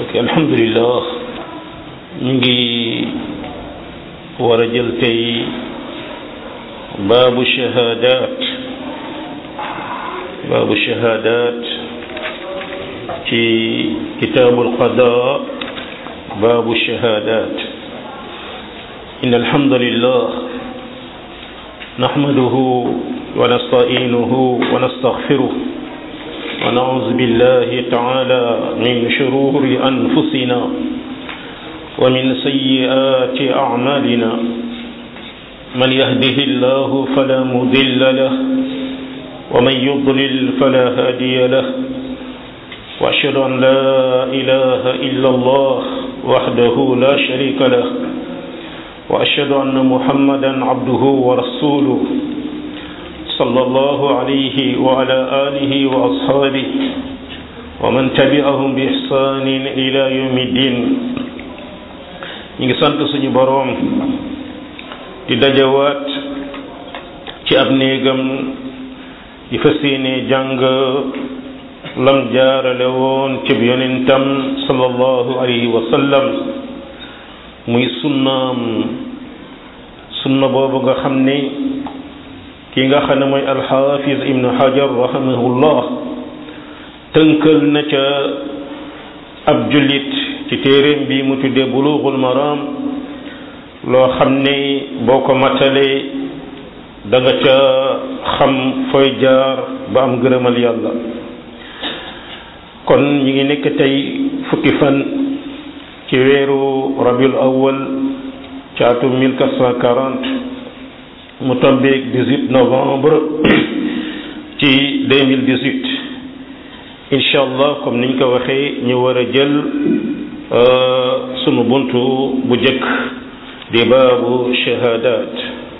ok alhamdulilah ñu ngi war a jël tey baabu shahadat baabu shahadat ci kitaabul qadaa baabu shahadat inna alhamdulillah nahmaduhu wa nasta'inuhu wa nastaghfiruh ونعوذ بالله تعالى من شرور أنفسنا ومن سيئات أعمالنا من يهده الله فلا مضل له ومن يضلل فلا هادي له وأشهد أن لا إله إلا الله وحده لا شريك له وأشهد أن محمدا عبده ورسوله صلى الله عليه وعلى آله وأصحابه ومن تبعهم بإحسان إلى يوم الدين ñu ngi sant suñu boroom di dajawaat ci ab néegam di fas yéene jàng lam jaarale woon ci yonentam sallallahu alayhi wa sallam muy sunnaam sunna boobu nga xam ne ki nga xam ne mooy alxaafiz ibnu hajar rahimahullah tënkal na ca ab jullit ci téeréem bi mu tuddee bulughul maram loo xam ne boo ko matalee da nga ca xam fooy jaar ba am gërëmal yàlla kon ñi ngi nekk tey fukki fan ci weeru rabiul awwal ci atum 1440 mu tombeeg 18 novembre ci 2018 incha allah comme niñ ko waxee ñu war a jël sunu buntu bu jëkk di baabu shahadat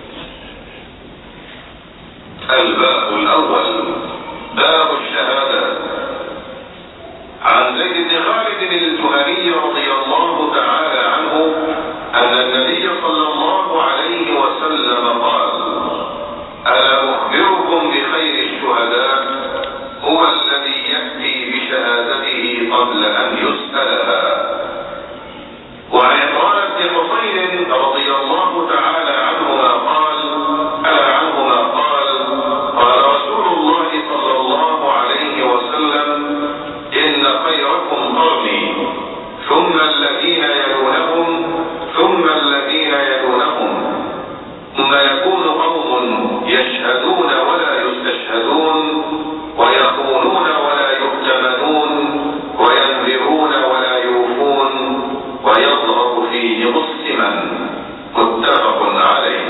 الباب الأول باب الشهادات عن زيد بن خالد الجهني رضي الله تعالى عنه أن النبي صلى الله عليه وسلم قال ألا أخبركم بخير الشهداء هو الذي يأتي بشهادته قبل أن يسألها وعن عمران بن حصين رضي الله تعالى عنهما قال ألا عنهما قال قال رسول الله صلى الله عليه وسلم إن خيركم قرني ثم الذين يلونهم ثم الذين يلونهم ثم يكون قوم يشهدون ولا يستشهدون ويخونون ولا يؤتمنون وينذرون ولا يوفون ويضرب فيه مسلما متفق عليه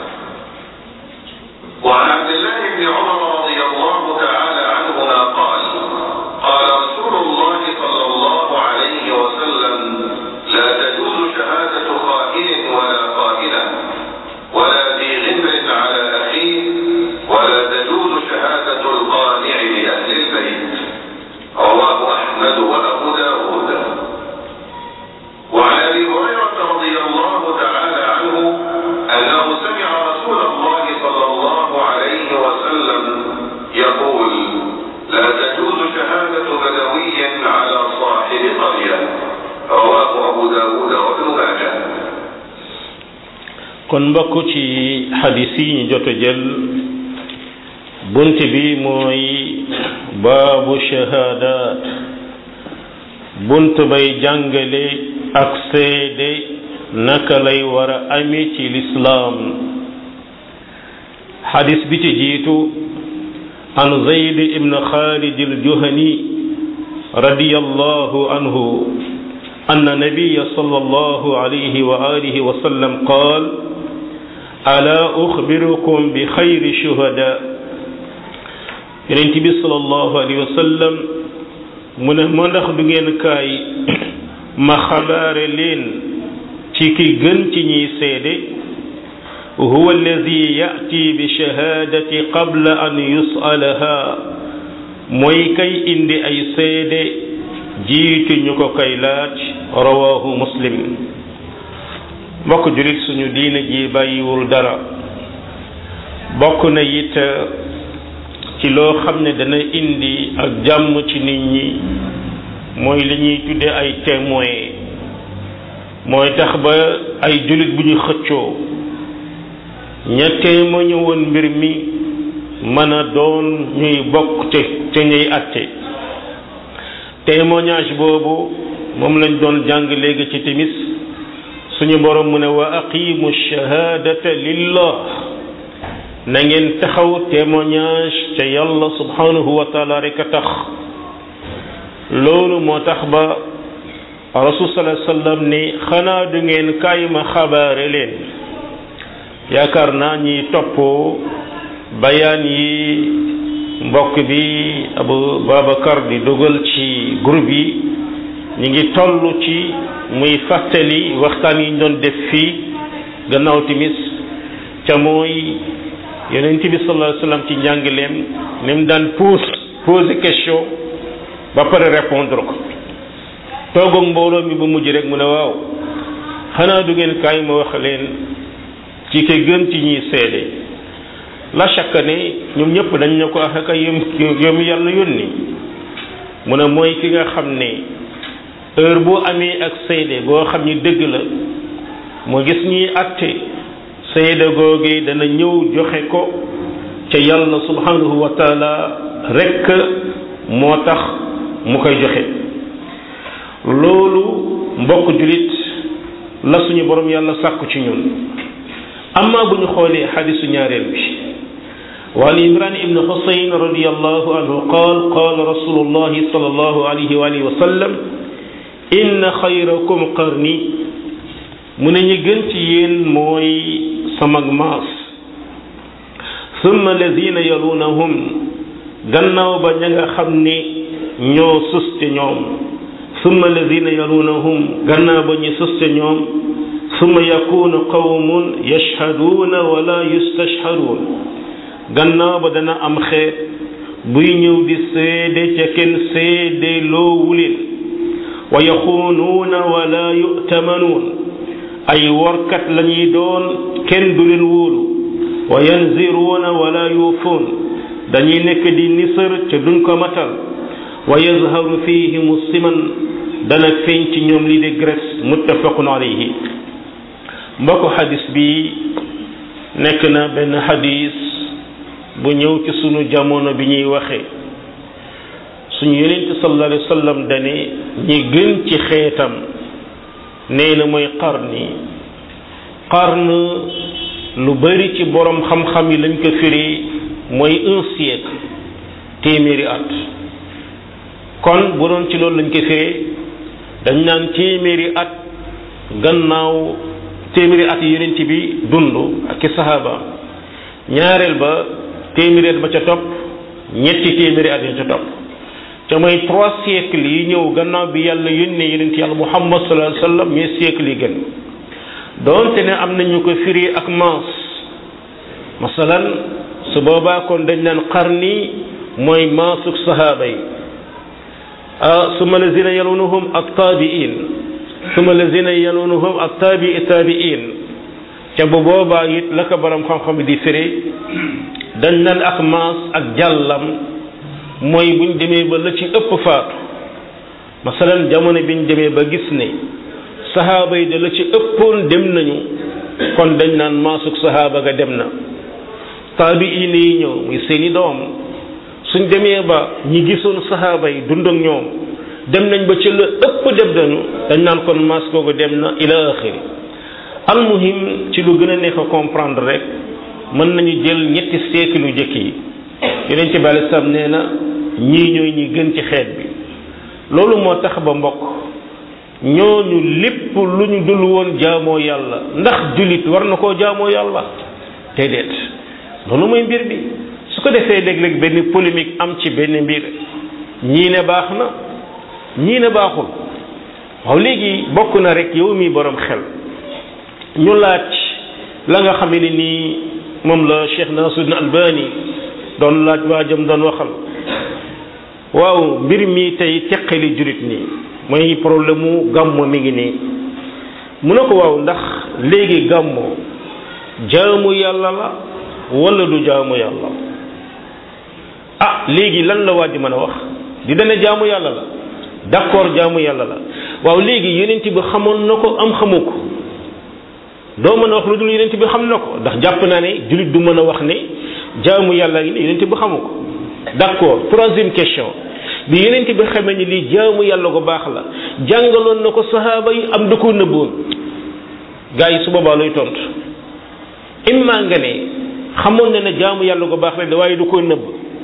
وعن عبد الله بن عمر رضي الله تعالى عنهما قال قال رسول الله صلى الله عليه وسلم لا تجوز شهادة خائن ولا خائنة ولا ذي غمر على أخيه ولا تجوز شهادة القانع لأهل البيت رواه أحمد وأبو داود وعن أبي هريرة رضي الله تعالى عنه أنه سمع رسول الله صلى الله عليه وسلم يقول لا تجوز شهادة بدوي على صاحب قرية رواه أبو داود وابن ماجه kon mbokk ci xadis yi ñu jot a jël bunt bi mooy baabu shahadat bunt bay jàngale ak seede naka lay war a ami ci lislaam xadis bi ci jiitu an zayd ibn xaalid aljuhani radiyallahu anhu anna nabiya sallallahu alayhi wa alihi wa sallam qaal ala uxbirukum bi xayri shuhada yonent bi sallallahu alayhi wa sallam mu ne ma ndax du ngeen kaay ma xabaare leen ci ki gën ci ñiy seede huwa alladi yati bi shahadati qabla an yusalaha mooy kay indi ay seede jiitu ñu ko kay laaj rawahu muslim mbokk julit suñu diine ji bàyyiwul dara bokk na it ci loo xam ne dana indi ak jàmm ci nit ñi mooy li ñuy tuddee ay témoin mooy tax ba ay jullit bu ñu xëccoo ña témoigné woon mbir mi mën a doon ñuy bokk ca ca ñuy atte témoignage boobu moom lañ doon jàng léegi ci timis suñu borom mu ne wa aqimu shahadata lillah na ngeen taxaw témoignage ca yàlla subhanahu wa taala rek a tax loolu moo tax ba rasul sallallahu alayhi wasallam ni xanaa du ngeen kaay ma xabaare leen yaakaar naa ñi topp bayaan yi mbokk bi abu babacar di dugal ci groupe yi ñi ngi toll ci muy fàttali waxtaan yi ñu doon def fii gannaaw timis ca mooy yonent bi sallallahu alayhi wasallam ci njàngaleem ni mu daan pose poser question ba pare répondre ko toog ak mbooloo mi ba mujj rek mu ne waaw xanaa du ngeen kaay ma wax leen ci ki gën ci ñuy seede la chaque ne ñoom ñëpp dañ ne ko ak yëm yëm yàlla yónni mu ne mooy ki nga xam ne heure boo amee ak seede boo xam ni dëgg la moo gis ñuy atte seede googu dana ñëw joxe ko ca yàlla subhanahu wa taala rekk moo tax mu koy joxe loolu mbokk julit la suñu borom yàlla sàkku ci ñun amma bu ñu xoolee xadisu ñaareel bi wa an imran ibn husayn radiallahu anhu qaal qaala rasulullahi sallallahu alayhi wa alihi wa sallam inna xayrakum qarni mu ne ñi gën ci yéen mooy samag maas summa lazina yalunahum gannaaw ba ña nga xam ni ñoo sus ci ñoom summa lazina yalunahum gannaaw ba ñu sus ci ñoom summa yakunu qawmun yashhaduuna wala yustashhaduun gannaaw ba dana am xeet buy ñëw di seede ca kenn seede loowuleen wa yaxuunuuna wala yu'tamanuun ay workat lañuy doon kenn du leen wóolu wa yanziruuna wala yuufuun dañuy nekk di nisër ca duñ ko matal wa yazharu fihim siman dana feeñ ci ñoom li di graisse muttafaqun alayhi mbokk xadis bi nekk na benn xadis bu ñëw ci sunu jamono bi ñuy waxe suñu yonent sallallahu alayhi wa sallam dane ñi gën ci xeetam nee na mooy qarni qarn lu bari ci borom xam-xam yi lañ ko firi mooy un siècle téeméeri at kon bu doon ci loolu lañ ko firi dañ naan téeméeri at gannaaw téeméeri at yi yonent bi dund ak i sahaaba ñaareel ba téeméeri at ba ca topp ñetti téeméeri at ya ca topp te mooy trois siècles yi ñëw gannaaw bi yàlla yónnee yonent yàlla muhammad sallallahu alayhi wa sallam ñooy siècle yi gën doonte ne am nañu ko firi ak maas masalan su boobaa kon dañ naan qarni mooy maasuk sahaaba yi suma lazina yalunahum ak taabiin suma lazina yalunahum ak taabii taabiin ca bu boobaa it la ko borom xam-xam di firi dañ naan ak maas ak jàllam mooy buñ demee ba la ci ëpp faatu masalan jamono biñ demee ba gis ne sahaaba yi da la ci ëppoon dem nañu kon dañ naan maasuk sahaaba ga dem na taabiin yi ñëw muy seeni doom suñ demee ba ñi gisoon sahaaba yi dund ak ñoom dem nañ ba ci la ëpp dem nañu dañ naan kon maas googu dem na ila axiri almuhim ci lu gën a neex a comprendre rek mën nañu jël ñetti siècle yu jëkk yi yeneen ci bàyyi sam nee na ñii ñooy ñi gën ci xeet bi loolu moo tax ba mbokk ñooñu lépp lu ñu dul woon jaamoo yàlla ndax jullit war na koo jaamoo yàlla déedéet loolu mooy mbir bi su ko defee léeg-léeg benn polémique am ci benn mbir ñii ne baax na ñii ne baaxul waaw léegi bokk na rek yow mi borom xel ñu laaj la nga xam ne nii moom la Cheikh Nasiruddin Albani doon laaj waajam doon waxal waaw mbir mi tey teqali jurit nii mooy problème mu gàmmo mi ngi nii mu ne ko waaw ndax léegi gàmmo jaamu yàlla la wala du jaamu yàlla ah léegi lan la waa ji mën a wax di dana jaamu yàlla la d'accord jaamu yàlla la waaw léegi yonent bi xamoon na ko am xamu ko doo mën a wax lu dul yonent bi xam na ko ndax jàpp naa ne jullit du mën a wax ne jaamu yàlla yi ne yonent bi xamu ko d'accord troisième question bi yonent bi xamee ni lii jaamu yàlla ko baax la jàngaloon na ko sahaaba yi am da koo nëbboon gars yi su boobaa looy tontu imma nga ne xamoon na ne jaamu yàlla ko baax la waaye du ko nëbb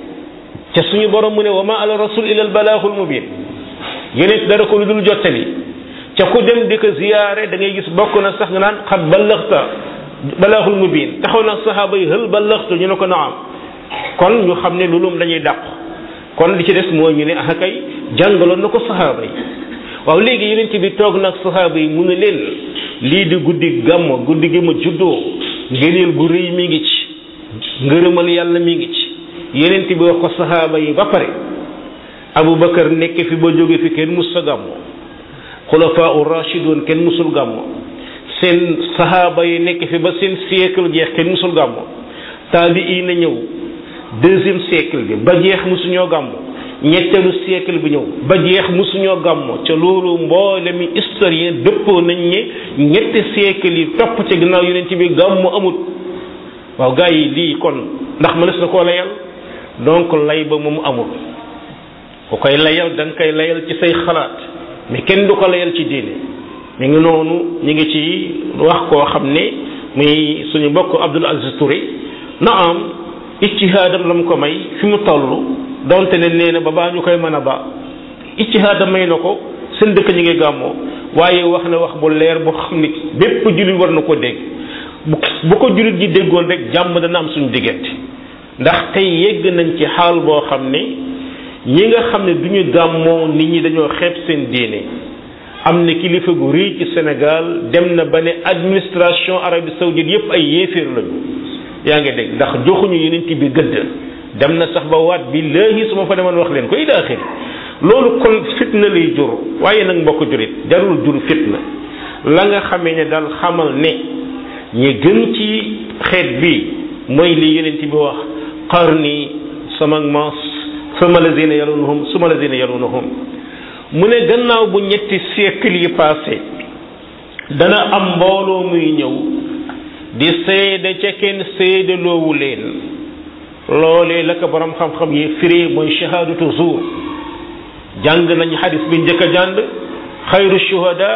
te suñu borom mu ne wa ma ala rasul ila al balaaxul mubin yonent dara ko lu dul jottali ca ku dem di ko ziyaare da ngay gis bokk na sax nga naan xat ballaxta balaaxul mubin taxaw na sahaaba yi hël ballaxtu ñu ne ko naam kon ñu xam ne loolu dañuy dàq kon li ci des mooy ñu ne ah kay jàngaloon na ko sahaaba yi waaw léegi yonent bi toog nag sahaaba yi mu ne leen lii di guddi gàmm guddi gi ma juddoo ngëneel bu rëy mi ngi ci ngërëmal yàlla mi ngi ci yonent bi wax ko sahaaba yi ba pare Aboubacar nekk fi ba jóge fi kenn mus sa gàmmo xulafaa u rachidun kenn musul gàmmo seen sahaaba yi nekk fi ba seen siècle jeex kenn musul gàmmo taabi yi na ñëw deuxième siècle bi ba jeex musuñoo gàmmo ñetteelu siècle bi ñëw ba jeex musuñoo gàmmo ca loolu mboolemi historien dëppoo nañ ne ñetti siècle yi topp ci ginnaaw yonent bi gàmmo amut waaw gars yi lii kon ndax mënees na koo layal donc lay ba moom amul ku koy layal da nga koy layal ci say xalaat mais kenn du ko layal ci diine mi ngi noonu ñu ngi ci wax koo xam ne muy suñu mbokk Abdul Aziz Touré na am ijtihaadam la mu ko may fi mu toll donte ne nee na ba baa ñu koy mën a ba ijtihaadam may na ko seen dëkk ñu ngi gàmmoo waaye wax na wax bu leer boo xam ni bépp jullit war na ko dégg bu bu ko jullit ji déggoon rek jàmm dana am suñu diggante ndax tey yegg nañ ci xaal boo xam ne ñi nga xam ne du ñu gàmmoo nit ñi dañoo xeeb seen diine am na kilifa gu rëy ci Sénégal dem na ba ne administration Arabie Saoudite yépp ay yéeféer lañu yaa ngi dégg ndax joxuñu yeneen bi gëdd dem na sax ba waat bi léegi su ma fa demoon wax leen ko ila axiri loolu kon fitna lay jur waaye nag mbokk jurit jarul jur fitna la nga xamee ne daal xamal ne ñi gën ci xeet bi mooy li yeneen bi wax qarni sama maas suma lazina yalunhum suma lazina yalunhum mu ne gannaaw bu ñetti siècle yi passé dana am mbooloo muy ñëw di seede ca kenn seede loowu leen loolee la ko borom xam-xam yi firi mooy shahadatu zuur jàng nañ xadis bi njëkk a jàng xayru shuhada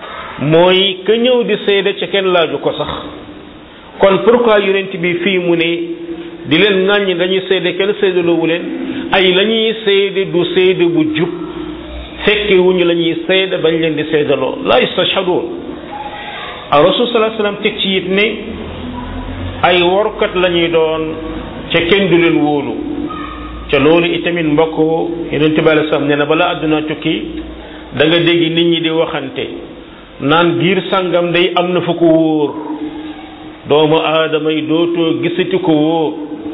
mooy ka ñëw di seede ca kenn laaju ko sax kon pourquoi yonent bi fii mu ne di leen ŋàññi dañuy seede kenn seede loowu leen ay la ñuy seede du seede bu jub fekke wuñu la ñuy seede bañ leen di seedaloo la yastashhaduun a rasul salaa sallam teg ci it ne ay workat la ñuy doon ca kenn du leen wóolu ca loolu itamit mbokk yonente bi alei salaam nee na bala àdduna tukki da nga dégg nit ñi di waxante naan giir sàngam day am na fu ko wóor doomu aadama yi dootoo gisati ko wóor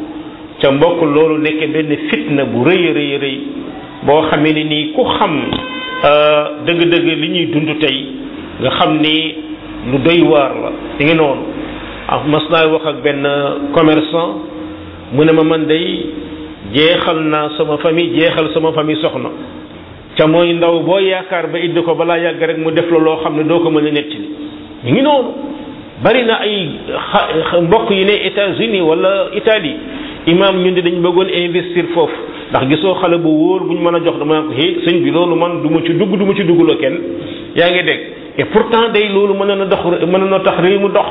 ca mbokk loolu nekk benn fitna bu rëy rëy rëy boo xamee ne nii ku xam dëgg-dëgg li ñuy dund tey nga xam ni lu doy waar la di ngi noonu ah mas naa wax ak benn commerçant mu ne ma man day jeexal naa sama famille jeexal sama famille soxna ca mooy ndaw boo yaakaar ba indi ko balaa yàgg rek mu def la loo xam ne doo ko mën a nettali ñu ngi noonu bari na ay mbokk yi ne États-Unis wala Italie imam ñun di dañ bëggoon investir foofu ndax gisoo xale bu wóor bu ñu mën a jox dama ko hé sëñ bi loolu man du ma ci dugg du ma ci duggloo kenn yaa ngi dégg et pourtant day loolu mën na dox mën na tax réew mu dox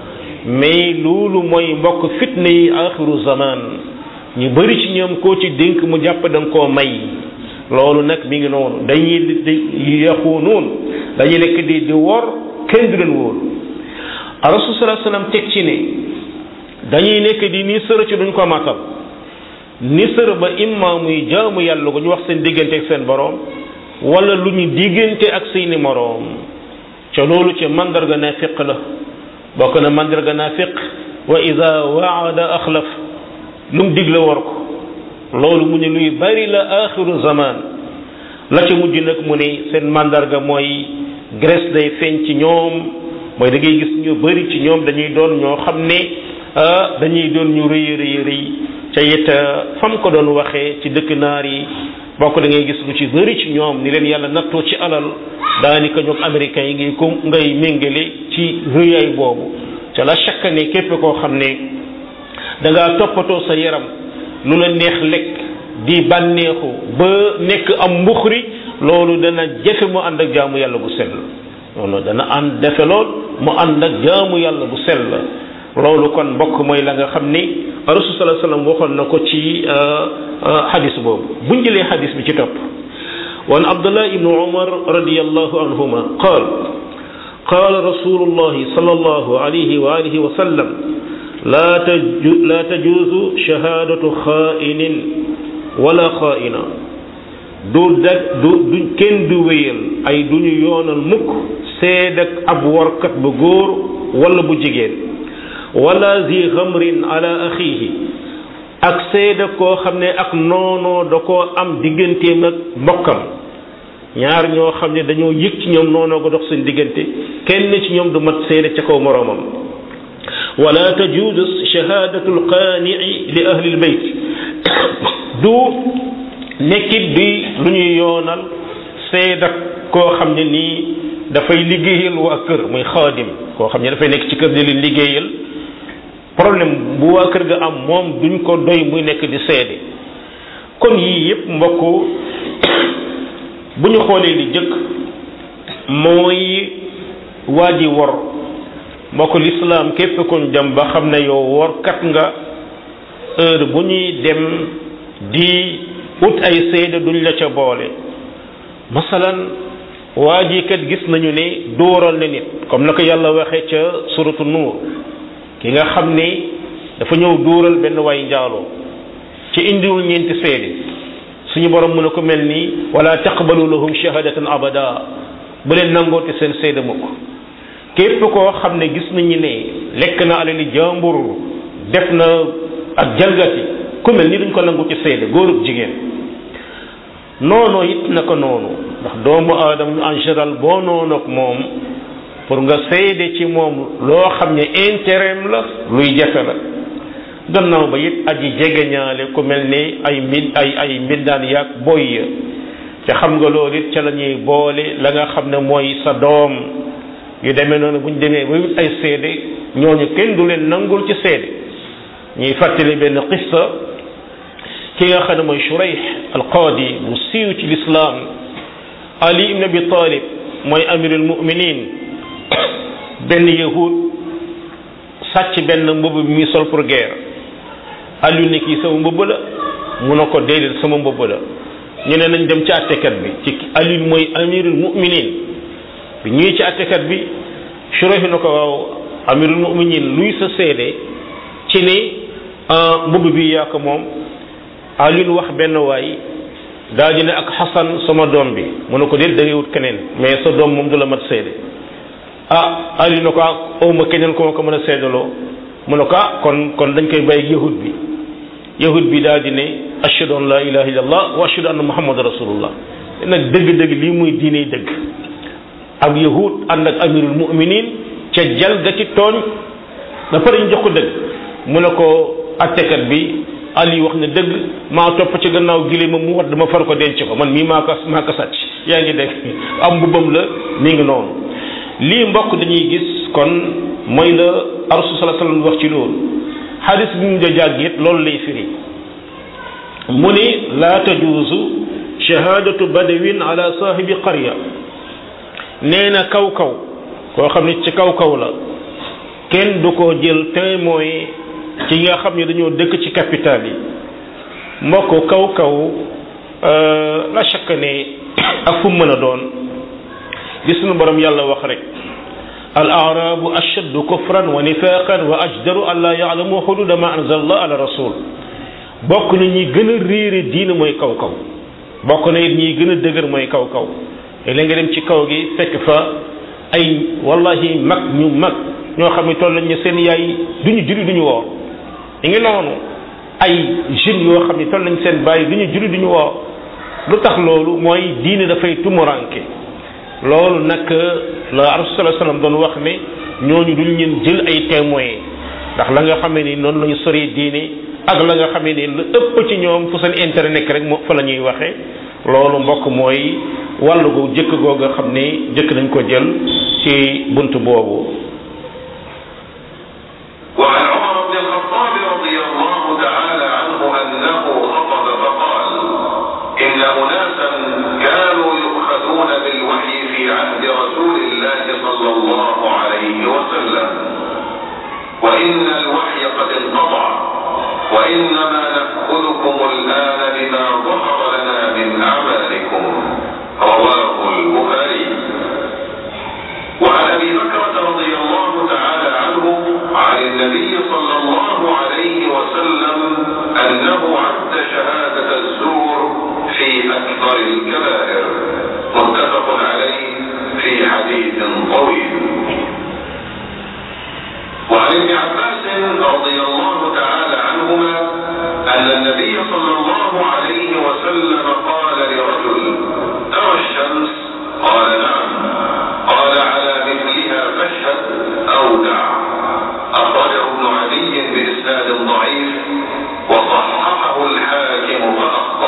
mais loolu mooy mbokk fitna yi axiru zaman ñu bëri ci ñoom koo ci dénk mu jàpp da nga koo may loolu nag mi ngi noonu dañuy di yaxu noonu dañuy nekk di di wor kenn du leen wóolu rasul salaa sallam teg ci ne dañuy nekk di ni sër ci duñ ko matal ni sër ba imma muy jaamu yàlla ko ñu wax seen diggante ak seen boroom wala lu ñu diggante ak seeni moroom ca loolu ca mandarga naafiq la bokk na mandarga naafiq wa ida waada axlaf lu mu digle war ko loolu mu ne luy bari la axiru zaman la ca mujj nag mu ne seen mandarga mooy graisse day feeñ ci ñoom mooy da ngay gis ñu bari ci ñoom dañuy doon ñoo xam ne dañuy doon ñu rëy rëy rëy ca it fam ko doon waxee ci dëkk naar yi bokk da ngay gis lu ci bëri ci ñoom ni leen yàlla nattoo ci alal daanaka ñoom américains yi ngay ko ngay méngale ci rëyaay boobu ca la chaque ne képp koo xam ne da ngaa toppatoo sa yaram lu la neex lekk di bànneexu ba nekk am mbuxri loolu dana jafe mu ànd ak jaamu yàlla bu sell loolu dana ànd defe lool mu ànd ak jaamu yàlla bu sell loolu kon mbokk mooy la nga xam ni rasul sallallahu alayhi wasallam waxoon na ko ci xadis boobu buñ jëlee xadis bi ci topp wan abdullah ibnu umar radiyallahu anhuma qaal qaala rasulullahi sallallahu alayhi wa alihi wa sallam laa taju laa tajuuzu shahaadatu xaa'inin wala xaa'ina du dag du du kenn du wéyal ay du ñu yoonal mukk seed ak ab warkat bu góor wala bu jigéen wala zi xamrin ala axiihi ak seeda koo xam ne ak noonoo da koo am digganteem ak mbokkam ñaar ñoo xam ne dañoo yëg ci ñoom noonoo ko dox seen diggante kenn ci ñoom du mat seeda ca kaw moroomam wala tajuuzu shahaadatu alqaanii li ahli albayt du nekkit di lu ñuy yoonal seeda koo xam ne nii dafay liggéeyal waa kër muy xaadim koo xam ne dafay nekk ci kër di leen liggéeyal problème bu waa kër ga am moom duñ ko doy muy nekk di seede kon yii yépp mbokk bu ñu xoolee li jëkk mooy waa ji wor mbokk lislaam képp kuñ dem ba xam ne yow workat nga heure bu ñuy dem di ut ay seede duñ la ca boole masalan waa ji kat gis nañu ne dóoral na nit comme na ko yàlla waxee ca suratu nuur ki nga xam ne dafa ñëw dóoral benn waay njaaloo ci indiwul ñeenti seede suñu borom mën a ko mel nii wala taqbalu lahum shahadatan abada bu leen nangooti seen seede mukk képp koo xam ne gis nañu ne lekk na alali jàmbur def na ak jalgati ku mel ni duñ ko nangu ci seede góorub jigéen noonu it naka noonu ndax doomu aadama en général boo noonu ak moom pour nga seede ci moom loo xam ne intérêt la luy jafe la gannaaw ba it aji jegeñaale ku mel ni ay mbi ay ay mbindaan yaag boy ya te xam nga loolu it ca la ñuy boole la nga xam ne mooy sa doom yu demee noonu bu ñu demee ba wut ay seede ñooñu kenn du leen nangul ci seede ñuy fàttali benn qissa ki nga xam ne mooy Shurayh al-Qaadi bu siiw ci lislaam Ali ibn Abi Talib mooy amirul muminin benn yahud sàcc benn mbubb bi muy sol pour guerre Aliou ne kii sama mbubb la mu ne ko déedéet sama mbubb la ñu ne nañ dem ci àttekat bi ci Aliou mooy amirul muminin bi ñuy ci àttekat bi Shurayh na ko waaw amirul muminin luy sa seede ci ne mbubb bi yaa ko moom Aliou wax benn waay daal di ne ak Xasan sama doom bi mu ne ko déet da ngay wut keneen mais sa doom moom du la mat seede ah Aliou na ko ah awma keneen ko ma ko mën a seedaloo mu ne ko ah kon kon dañ koy bàyyi yahud bi yahud bi daal di ne ashhadu an la ilaha illallah wa ashhadu anna muhammad rasulullah nag dëgg-dëgg lii muy diine dëgg ab yahud ànd ak amirul muminin ca jal ga ci tooñ ba pare ñu jox ko dëgg mu ne ko attekat bi Ali wax ne dëgg maa topp ci gannaaw gile ma mu wadd ma far ko denc ko man mii maa ko maa ko sàcc yaa ngi dégg am mbubbam la mi ngi noonu lii mbokk dañuy gis kon mooy la rasul sallallahu alayhi wasallam wax ci loolu xadis bi mu ja jàgg it loolu lay firi mu ni laa tajuuzu shahadatu badawin ala saahibi qarya nee na kaw kaw koo xam ne ci kaw kaw la kenn du ko jël témoin ci nga xam ne dañoo dëkk ci capital yi mbokk kaw kaw la chaque ne ak fu mën a doon li sunu borom yàlla wax rek al arabu ashaddu kufran wa nifaqan wa ajdaru an la yaalamu xududa ma anzal allah ala rasul bokk na ñi gën a réere diina mooy kaw kaw bokk na it ñi gën a dëgër mooy kaw kaw léeg nga dem ci kaw gi fekk fa ay wallahi mag ñu mag ñoo xam ne toll nañ seen yaay duñu julli duñu woor ñu ngi noonu ay jeunes yoo xam ne toll nañ seen bàyyi duñu julli duñu woor lu tax loolu mooy diine dafay tumuranke loolu nag la rasul sallallahu alayhi wasallam doon wax ne ñooñu duñ leen jël ay témoins ndax la nga xamee ni noonu la ñu soree diine ak la nga xamee ni lu ëpp ci ñoom fu seen intérêt nekk rek moo fa la ñuy waxee loolu mbokk mooy wàllu gu jëkk googa xam ne jëkk nañ ko jël ci bunt boobu وعن عمر بن الخطاب رضي الله تعالى عنه أنه خطب فقال إن أناسا كانوا يؤخذون بالوحي في عهد رسول الله صلى الله عليه وسلم وإن الوحي قد انقطع وإنما نأخذكم الآن بما ظهر لنا من أعمالكم رواه البخاري وعن أبي بكرة رضي الله تعالى عنه عن النبي صلى الله عليه وسلم أنه عد شهادة الزور في أكثر الكبائر متفق عليه في حديث طويل وعن ابن عباس رضي الله تعالى عنهما أن النبي صلى الله عليه وسلم قال لرجل ترى الشمس قال نعم قال على مثلها فاشهد أو دع أخرجه ابن عدي بإسناد ضعيف وصححه الحاكم فأخطأ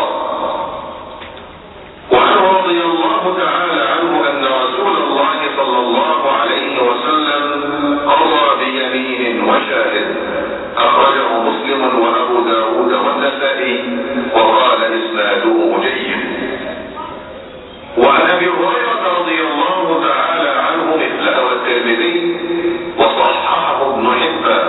وعنه رضي الله تعالى عنه أن رسول الله صلى الله عليه وسلم قضى بيمين وشاهد أخرجه مسلم وأبو داود والنسائي وقال إسناده جيد وعن أبي هريرة رضي الله تعالى عنه مثله الترمذي وصححه ابن حبان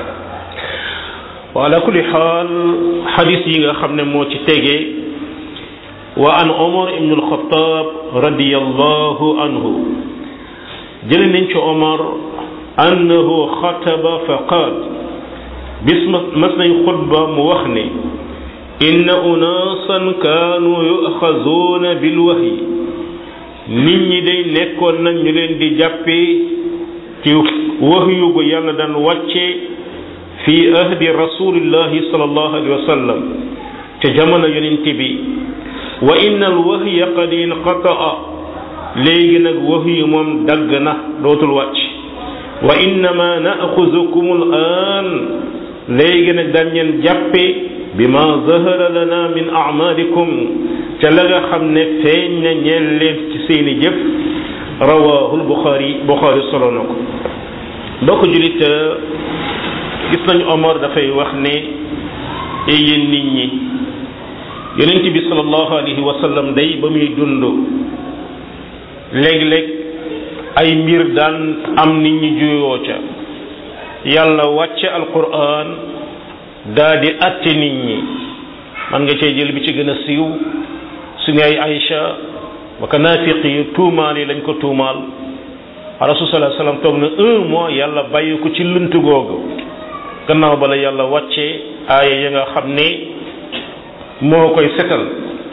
wa ala kulli xaal xadis yi nga xam ne moo ci tege wa an omar ibnu alxataab radiallahu anhu jële nañ ci omar annahu xataba fa qaal bis mas nañ xutba mu wax ne inna unaasan kaanu yuxazuuna bilwahyi nit ñi day nekkoon nañ ñu leen di jàppee ci wahyu gu yàlla daan wàcce fi ahdi rasulillahi sallallahu alayhi wa sallam ca jamono yonent bi wa inna al wahya qad inqataa léegi nag wahyu moom dagg na dootul wàcc wa innama naaxuzukum al aan léegi nag dañ leen jàppe bima zahara lana min amalikum ca la nga xam ne feeñ na ñeel leen ci seeni jëf rawahu al buxaari buxaari solo na ko mbokk julit gis nañu Omar dafay wax ne e yéen nit ñi yonent bi sallallahu alayhi wa sallam day ba muy dund léeg-léeg ay mbir daan am nit ñi juyoo ca yàlla wàcce alquran daa di atte nit ñi man nga cee jël bi ci gën a siiw suñu ay Aïcha ba ka naafiq yi tuumaal yi lañ ko tuumaal rasul sallallahu alayhi wa sallam toog na un mois yàlla bàyyi ko ci lënt googu gannaaw bala yàlla wàcce aaya ya nga xam ne moo koy setal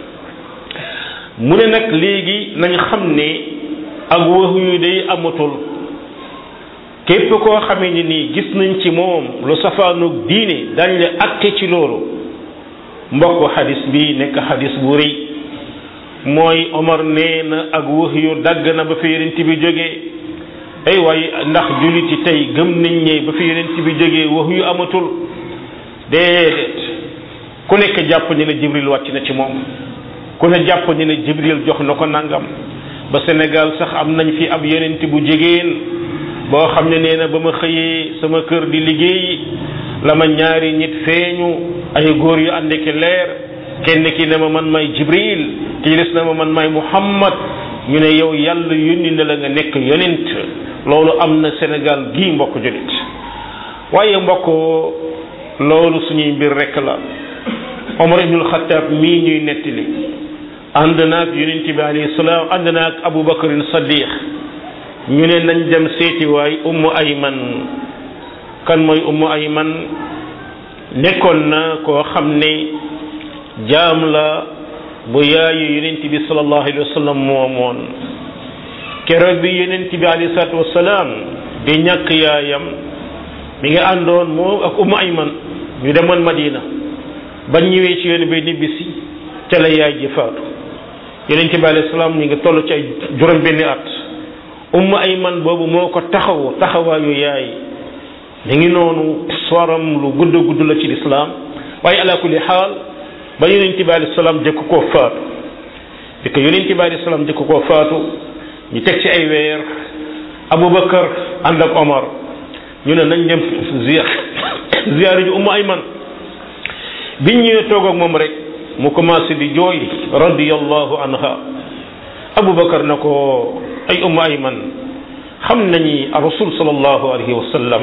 mu ne nag léegi nañ xam ne ak wax yu day amatul képp koo xamee ni nii gis nañ ci moom lu safaanoog diine dañ la atte ci loolu mbokk xadis bi nekk xadis bu rëy mooy Omar nee na ak wax yu dagg na ba fi yonent bi jógee ay waaye ndax jullit yi tey gëm nañ ne ba fi yonent bi jógee wax yu amatul déedéet ku nekk jàpp ni ne jibril wàcc na ci moom ku ne jàpp ni ne jibril jox na ko nangam ba Sénégal sax am nañ fi ab yonent bu jigéen boo xam ne nee na ba ma xëyee sama kër di liggéey la ma ñaari nit feeñu ay góor yu ànd ki leer kenn ki ne ma man may jibril ki des na ma man may muhammad ñu ne yow yàlla yónni na la nga nekk yonent loolu am na Sénégal gii mbokk julit waaye mbokk loolu suñuy mbir rekk la Omar ibnul Xattaab mii ñuy nettali ànd naag yonent bi alayhi salaam ànd naag Abu Bakarin Saddiq ñu ne nañ dem seeti waay Ummu Ayman kan mooy Ummu Ayman nekkoon na koo xam ne jaam la bu yaayu yonent bi sallallahu alayhi wa sallam moomoon keroog bi yonent bi alayhi salaatu wasalaam di ñàkk yaayam mi ngi àndoon moom ak Ummu Ayman ñu demoon Madina ba ñëwee ci yoon bi nibbisi ca la yaay ji faatu yonent bi alayhi salaam ñu ngi toll ci ay juróom benni at Ummu Ayman boobu moo ko taxawu taxawaayu yaay mi ngi noonu soram lu gudd gudd la ci lislaam waaye ala kulli xaal ba yonent bi alayhi salaam jëkk koo faatu di ko yonent bi alayhi salaam di ko koo faatu ñu teg ci ay weer Aboubacar ànd ak Omar ñu ne nañ dem ziar ziar ji Ummu Ayman biñ ñëwee toog ak moom rek mu commencé di jooy radiyallahu anha Aboubacar na ko ay Ummu Ayman xam nañi rasul sallallahu alayhi wa sallam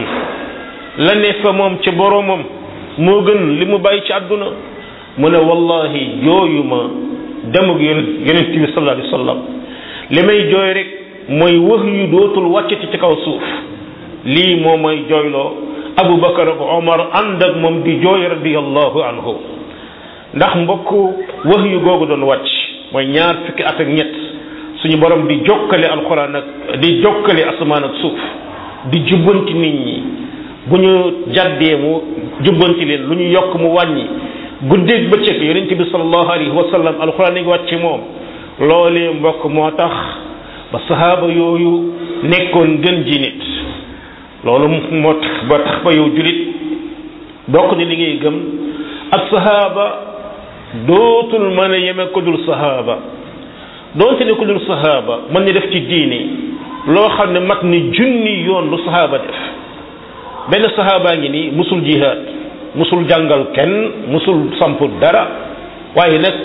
la ne fa moom ca boroomam moo gën li mu bàyyi ci àdduna mu ne wallahi jooyuma demug yonent yonent bi sallallahu alayhi wa sallam li may jooy rek mooy wax yu dootul wàccati ci kaw suuf lii moo mooy jooyloo Aboubacar ak Omar ànd ak moom di jooy radiyallahu anhu ndax mbokk wax yu googu doon wàcc mooy ñaar fukki at ak ñett suñu borom di jokkale alxuraan ak di jokkale asamaan ak suuf di jubbanti nit ñi bu ñu jàddee mu jubbanti leen lu ñu yokk mu wàññi guddeeg bëccëg yonent bi sallallahu alayhi wa sallam alxuraan ngi wàcc ci moom loolee mbokk moo tax ba sahaaba yooyu nekkoon gën ji nit loolu moo tax ba tax ba yow julit bokk ni li ngay gëm ak sahaaba dootul mën a yeme ko dul sahaaba doonte ne ko dul sahaaba mën ni def ci diini loo xam ne mat ni junni yoon lu sahaaba def benn sahaabaa ngi nii musul jihaad musul jàngal kenn musul samp dara waaye nag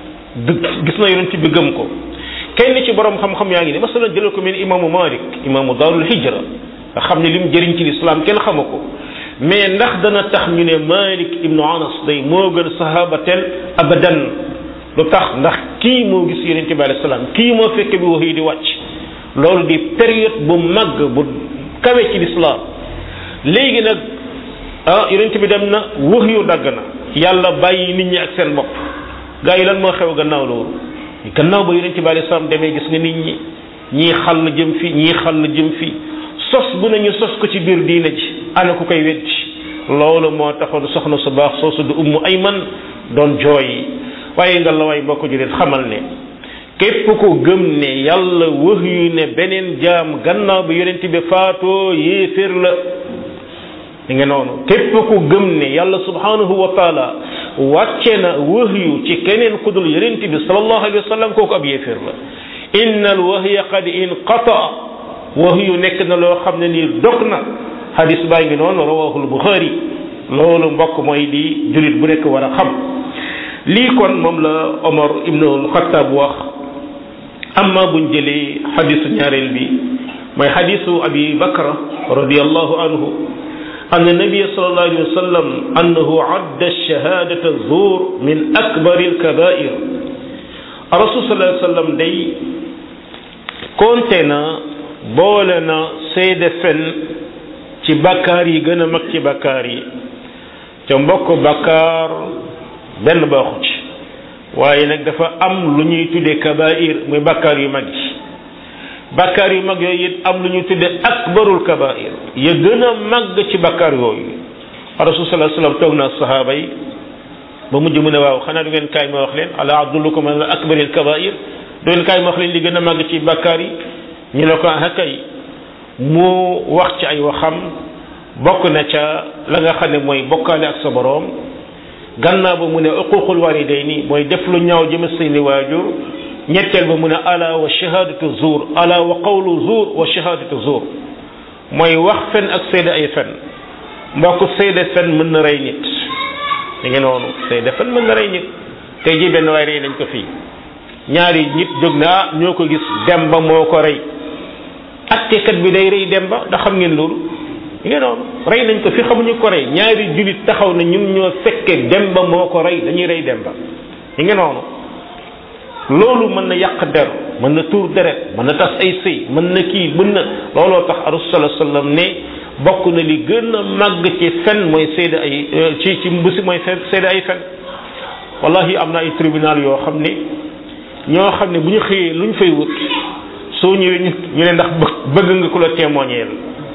gis na yonent bi gëm ko kenn ci borom xam-xam yaa ngi ni masalan jëlal ko mel ni imaamu Malik imaamu daarul hijra nga xam ne lim jëriñ ci lislaam kenn xamu ko mais ndax dana tax ñu ne Malik ibnu Anas day moo gën sahaaba tel abadan lu tax ndax kii moo gis yonent bi alayhi salaam kii moo fekke bi wax yi di wàcc loolu di période bu màgg bu kawe ci lislaam léegi nag ah yonent bi dem na wax yu dagg na yàlla bàyyi nit ñi ak seen bopp gaa yi lan moo xew gannaaw loolu gannaaw ba yonent bi alayhi salaam demee gis nga nit ñi ñii xàll jëm fi ñii xàll jëm fi sos bu nañu sos ko ci biir diina ji ana ku koy weddi loolu moo taxoon soxna su baax soosu du ummu ayman doon jooy waaye nga la waay mbokk ju leen xamal ne képp ko gëm ne yàlla wax yu ne beneen jaam gannaaw bi yonent bi faatoo yéeféer la li nga noonu képp ku gëm ne yàlla subhanahu wa taala wàcce na wahyu ci keneen ku dul yonent bi sallallahu alayhi wa sallam kooku ab yéeféer la inna al wahya qad inqata wahyu nekk na loo xam ne nii dog na hadis baa ngi noonu rawahul buxaari loolu mbokk mooy di julit bu nekk war a xam lii kon moom la omar ibnu alxataab wax amma buñ jëlee xadisu ñaareel bi mooy xadisu abi bakra radiallahu anhu أن النبي صلى الله عليه وسلم أنه عد الشهادة الزور من أكبر الكبائر الرسول صلى الله عليه وسلم دي كونتنا بولنا سيد فن ci bakkaar yi gën a mag ci bakkaar yi ca mbokk bakkaar benn baaxu ci waaye nag dafa am lu ñuy tuddee kabair muy bakkaar yu mag yi bakkaar yu mag yooyu it am lu ñu tudde akbarul kabair ya gën a màgg ci bakkaar yooyu rasul sallallahu alayhi wasallam toog na sahaaba yi ba mujj mu ne waaw xanaa du ngeen kaay ma wax leen ala abdullukum ala akbaril kabair du ngeen kaay ma wax leen li gën a màgg ci bakkaar yi ñu ne ko ah kay mu wax ci ay waxam bokk na ca la nga xam ne mooy bokkaale ak sa boroom gannaaw ba mu ne uququl walidayni mooy def lu ñaaw jëm seeni waajur ñetteel ba mu ne ala wa shahadatu zuur ala wa qawlu zuur wa shahadatu zuur mooy wax fen ak seede ay fen mbokk seede fen mën na rey nit da ngeen noonu seede fen mën na rey nit tey ji benn waay rey nañ ko fii ñaari nit jóg na ah ñoo ko gis demba moo ko rey attekat bi day rey demba ndax xam ngeen loolu ngeen noonu rey nañ ko fi xamuñu ko rey ñaari julit taxaw na ñun ñoo fekke demba moo ko rey dañuy rey demba yi ngeen noonu loolu mën na yàq der mën na tuur deret mën na tas ay sëy mën na kii mën na looloo tax rasul sallallahu alayhi wasallam ne bokk na li gën a màgg ci fen mooy seede ay ci ci mbusi mooy seede ay fen wallahi am na ay tribunal yoo xam ne ñoo xam ne bu ñu xëyee lu ñu fay wut soo ñëwee ñu ñu ne ndax bëgg nga ku la témoigner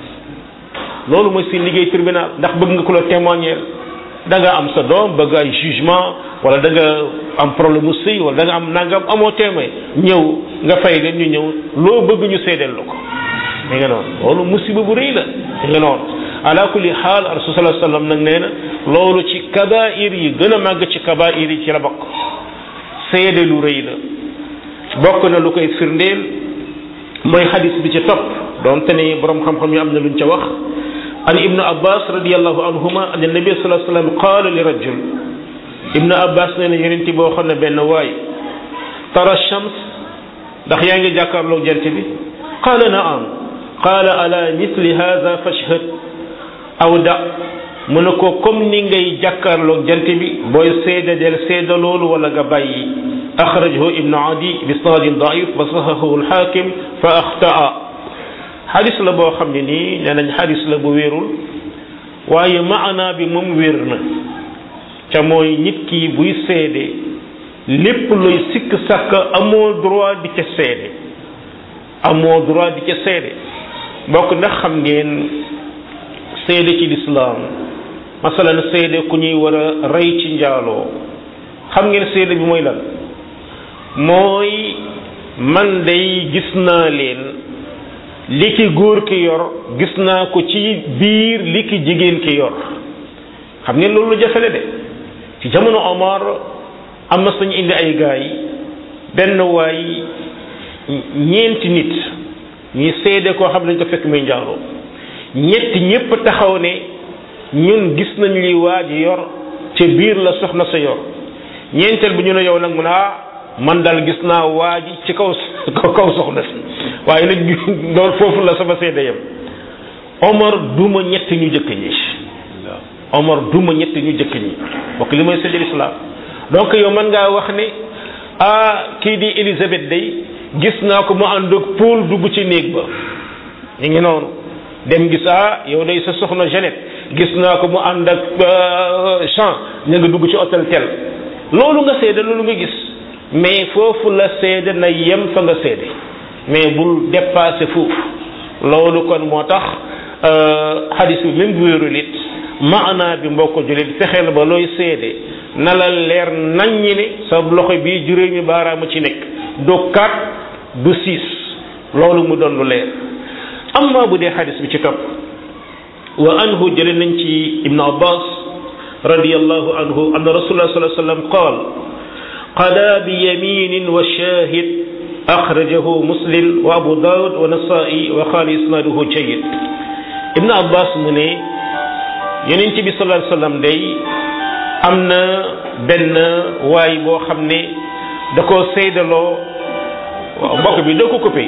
loolu mooy seen liggéey tribunal ndax bëgg nga ku la témoigner da nga am sa doom bëgg ay jugement wala da nga am problème mu sëy wala da nga am nangam amoo témoin ñëw nga fay leen ñu ñëw loo bëgg ñu seedeel la ko da nga noonu loolu musiba bu rëy la da nga noonu ala kulli xaal rasul sallallahu alayhi wasallam nag nee na loolu ci kabair yi gën a màgg ci kabair yi ci la bokk seede lu rëy la bokk na lu koy firndeel mooy xadis bi ci topp doonte ne borom xam-xam yi am na luñ ca wax an ibnu abbas radiallahu anhuma an nabi sallallahu alayhi wasallam qaala li rajul ibnu abbas nee na yonent boo xam ne benn waay tara shams ndax yaa ngi jàkkaarloo jant bi qaala naam qaala ala misli hada fashhad aw da mu ne ko comme ni ngay jàkkaarloog jant bi booy seeda del seeda loolu wala nga bàyyi axrajahu ibnu adi bi isnaadin daif wa sahahahu alxaakim fa axtaa xadis la boo xam ne nii nee nañ xadis la bu wérul waaye maana bi moom wér na ca mooy nit ki buy seede lépp luy sikk sàkk amoo droit di ca seede amoo droit di ca seede bokk ndax xam ngeen seede ci lislaam masalan seede ku ñuy war a rey ci njaaloo xam ngeen seede bi mooy lan mooy man day gis naa leen li ki góor ki yor gis naa ko ci biir li ki jigéen ki yor xam ngeen loolu jafele de ci jamono Omar am na sañu indi ay gaay benn waay ñeenti nit ñuy seede koo xam ne dañ ko fekk muy njaaloo ñetti ñépp taxaw ne ñun gis nañ li waa ji yor ca biir la soxna sa yor ñeenteel bi ñu ne yow nag mu ne ah man daal gis naa waa ji ci kaw kaw soxna si waaye nag loolu foofu la sama seede yam Omar duma ñett ñu jëkk ñi Omar duma ñett ñu jëkk ñi bokk li mooy seede lislaam donc yow man ngaa wax ne ah kii di Élisabeth day gis naa ko mu ànd ak Paul dugg ci néeg ba ñu ngi noonu dem gis ah yow day sa soxna Jeannette gis naa ko mu ànd ak Jean ña nga dugg ci hôtel tel loolu nga seede loolu nga gis mais foofu la seede na yem fa nga seede mais bul dépasser foofu loolu kon moo tax xadis bi même bu wéerul it maanaa bi mbokk julit fexeel ba looy seede na la leer naññi ne sa loxo bii juróomi baaraama ci nekk du kat du siis loolu mu doon lu leer amma bu dee xadis bi ci topp wa anhu jële nañ ci ibnu abbas radiyallahu anhu anna rasulullah sallallahu alayhi wasallam qaal qada bi yaminin wa shahid akhrajahu muslim wa abu daud wa nasai wa qaala isnaduhu jayyid ibnu abbas mu ne yonent bi sallallahu alayhi wasallam day am na benn waay boo xam ne da koo seydaloo waaw mbokk bi da ko coupé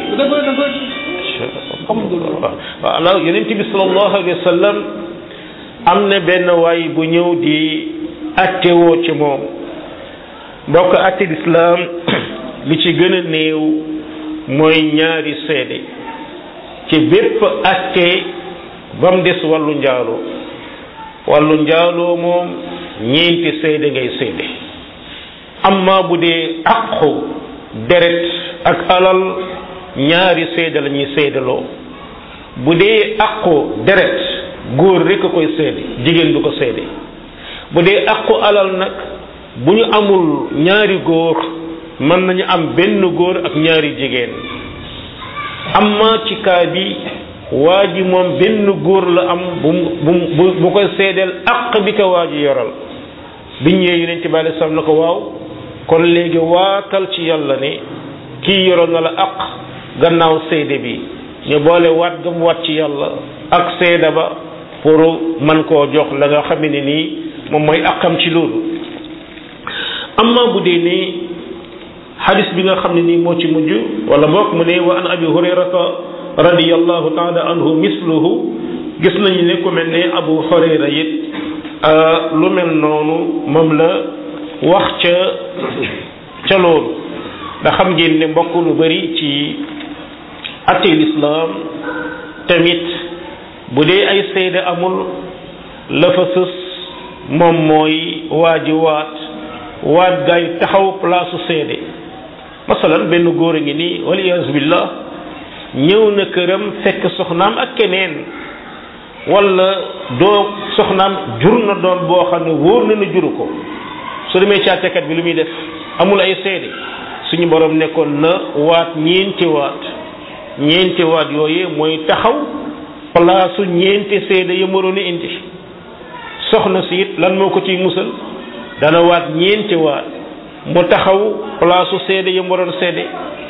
waaw alors yonent bi sallallahu alayhi wa sallam am na benn waay bu ñëw di attewoo ci moom mbokk atte lislaam li ci gën a néew mooy ñaari seede ci bépp atte ba mu des wàllu njaaloo wàllu njaaloo moom ñeenti seede ngay seede amma bu dee àqu deret ak alal ñaari seede la ñuy seedaloo bu dee àqu deret góor rekk a koy seede jigéen du ko seede bu dee àqu alal nag bu ñu amul ñaari góor mën nañu am benn góor ak ñaari jigéen amma ci kaa bi waa ji moom benn góor la am bu bu bu koy seedeel àq bi ko waa ji yoral biñ ñëwee yonent bi alei salaam na ko waaw kon léegi waatal ci yàlla ne kii yoroon na la àq gannaaw seede bi ñu boole waat gam waat ci yàlla ak seede ba pour man koo jox la nga xam ne nii moom mooy àqam ci loolu amma bu dee ne xadis bi nga xam ne nii moo ci mujj wala mbokk mu ne wa an abi hurayrata radiyallahu taala anhu misluhu gis nañu ne ku mel ne abu hurayra it lu mel noonu moom la wax ca ca loolu nga xam ngeen ne mbokk lu bari ci attee lislaam tamit bu dee ay seede amul la fa sës moom mooy waa ji waat waat gaay taxaw place seede masalan benn góor a ngi nii waliyaasu billah ñëw na këram fekk soxnaam ak keneen wala doo soxnaam jur na doon boo xam ne wóor na na juru ko su demee ci àttekat bi lu muy def amul ay seede suñu borom nekkoon na waat ñeenti waat ñeenti waat yooyu mooy taxaw place su ñeenti seede ya waroon a indi soxna si it lan moo ko ciy musal dana waat ñeenti waat mu taxaw place su seede ya waroon seede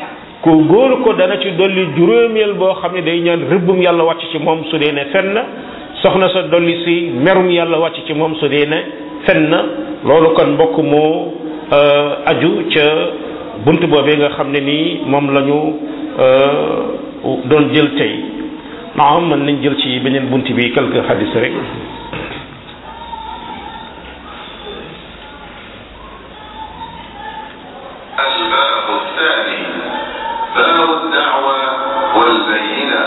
ku góor ko dana ci dolli juróomeel boo xam ne day ñaan rëbbum yàlla wàcc ci moom su dee ne fen na soxna sa dolli si merum yàlla wàcc ci moom su dee ne fen na loolu kon mbokk moo aju ca bunt boobee nga xam ne nii moom la ñu doon jël tey naam mën nañ jël ci beneen bunt bi quelques hadis rek الباب الثاني باب الدعوة والبينة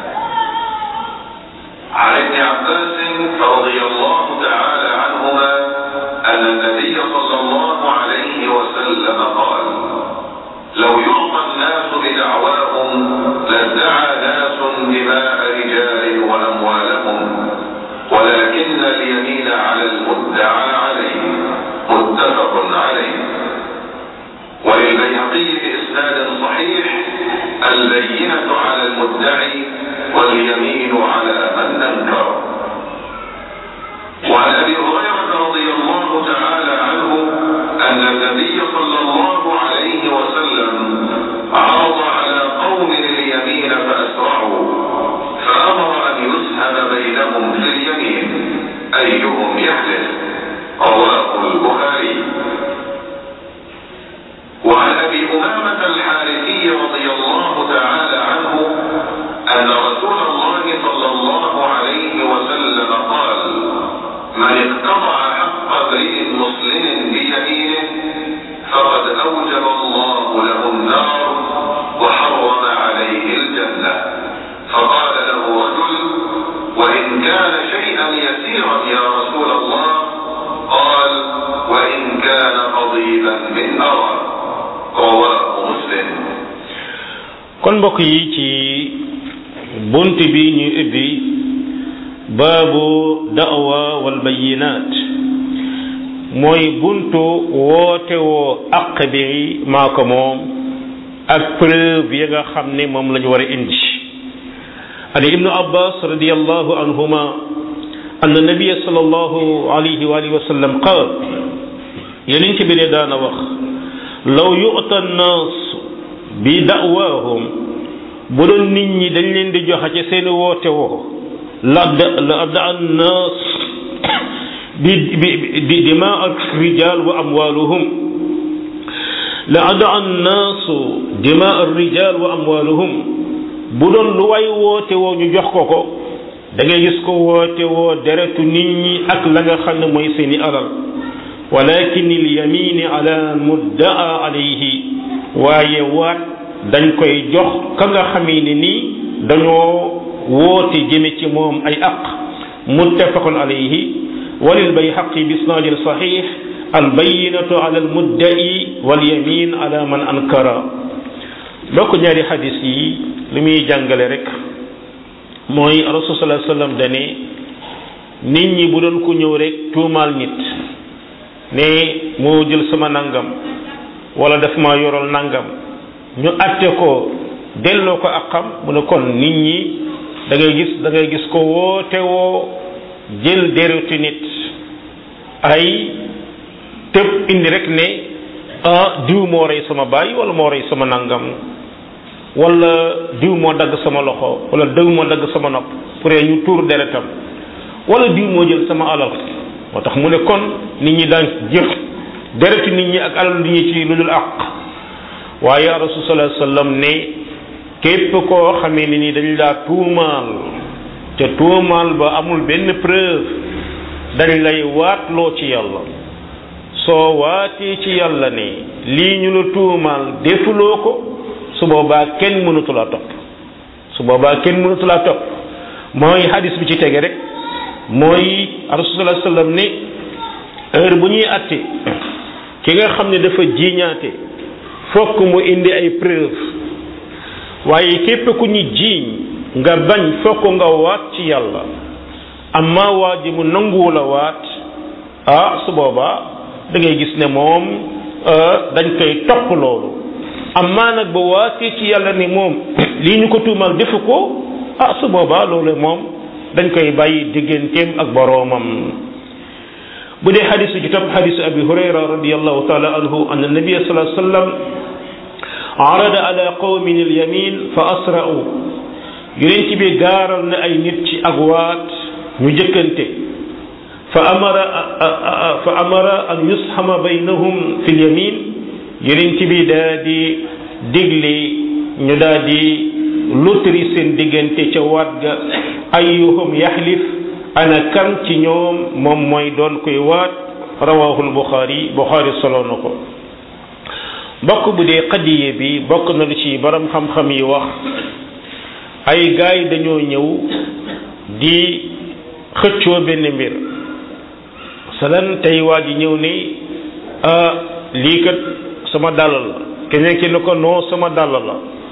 عن ابن عباس رضي الله تعالى عنهما أن النبي صلى الله عليه وسلم قال لو يعطى الناس بدعواهم لادعى ناس دماء رجال وأموالهم ولكن اليمين على المدعى عليه متفق عليه وللبيهقي بإسناد صحيح البينة على المدعي واليمين على من أنكر وعن أبي هريرة رضي الله تعالى عنه أن النبي صلى الله عليه وسلم عرض على قوم اليمين فأسرعوا فأمر أن يسهم بينهم في اليمين أيهم يحلف رواه البخاري وعن ابي امامه الحارثي رضي الله تعالى عنه ان رسول الله صلى الله عليه وسلم قال من اقتطع حق امرئ مسلم بيمينه فقد اوجب الله له النار وحرم عليه الجنه فقال له رجل وان كان شيئا يسيرا يا رسول الله قال وان كان قضيبا من ارى rawaahu muslim kon mbokk yi ci bunt bi ñu ubbi baabu da'wa wal bayinaat mooy buntu woote woo aq bi maa ko moom ak preuve yi nga xam ne moom la ñu war a indi an ibnu abbas radiallahu anhuma أن النبي صلى الله عليه وآله وسلم قال يلين كبير دانا وخ law yu'ta naas bi da'waahum bu doon nit ñi dañ leen di joxe ci seen woote woo la la da naas bi bi dimaa rijal wa amwaaluhum la ada naasu dimaa rijal wa amwaaluhum bu doon lu way woote woo ñu jox ko ko da ngay gis ko woote woo deretu nit ñi ak la nga xam ne mooy seeni alal walakin il yamini ala muddaa alayhi waaye waat dañ koy jox ka nga xamee ne nii dañoo woote jëme ci moom ay aq muttafaqun alayhi walil bayhaqi bi isnaadin sahih albayinatu ala almuddai walyamin ala man ankara donc ñaari xadis yi li muy jàngale rek mooy rasul sallallahu alayhi wasallam dane nit ñi bu doon ku ñëw rek tuumaal nit ne moo jël sama nangam wala daf ma yoral nangam ñu atte ko delloo ko ak xam mu ne kon nit ñi da ngay gis da ngay gis ko woote woo jël deretu nit ay tëb indi rek ne ah diw moo rey sama baay wala moo rey sama nangam wala diw moo dagg sama loxo wala diw moo dagg sama nopp pour ñu tuur deretam wala diw moo jël sama alal moo tax mu ne kon nit ñi daan jël deretu nit ñi ak alal nit ñi ci lu dul àq waaye rasul sallallahu alayhi wasallam ne képp koo xamee ne ni dañ laa tuumaal te tuumaal ba amul benn preuve dañ lay waatloo ci yàlla soo waatee ci yàlla ne lii ñu la tuumaal defuloo ko su boobaa kenn mënatu laa topp su boobaa kenn mënatu laa topp mooy hadis bi ci tege rek mooy rasulullah sallam ne heure bu ñuy atte ki nga xam ne dafa jiiñaate fokk mu indi ay preuve waaye képp ku ñu jiiñ nga bañ fokk nga waat ci yàlla amma waa ji mu nanguwu la waat ah su boobaa da ngay gis ne moom dañ koy topp loolu amma nag ba waatee ci yàlla ni moom lii ñu ko tuumal defu ko ah su boobaa loolu moom dañ koy bàyyi digganteem ak boroomam bu dee xadisu ci topp xadisu abi hurayra radiallahu taala anhu an nabia sallallahu alayhi wasallam arada ala qawmin al yamin fa asra'u yonent bi gaaral na ay nit ci ak waat ñu jëkkante fa amara fa amara an yushama baynahum fi l yamin yonent bi daa di digle ñu daa di lutri seen diggante ca waat ga ayyuhum yaxlif ana kan ci ñoom moom mooy doon koy waat rawahul buxaari buxaari solo na ko mbokk bu dee xadiye bi bokk na lu ci borom xam-xam yi wax ay gaay dañoo ñëw di xëccoo benn mbir salan tey waa ji ñëw ni ah lii kat sama dàll la keneen ki ne ko non sama dàll la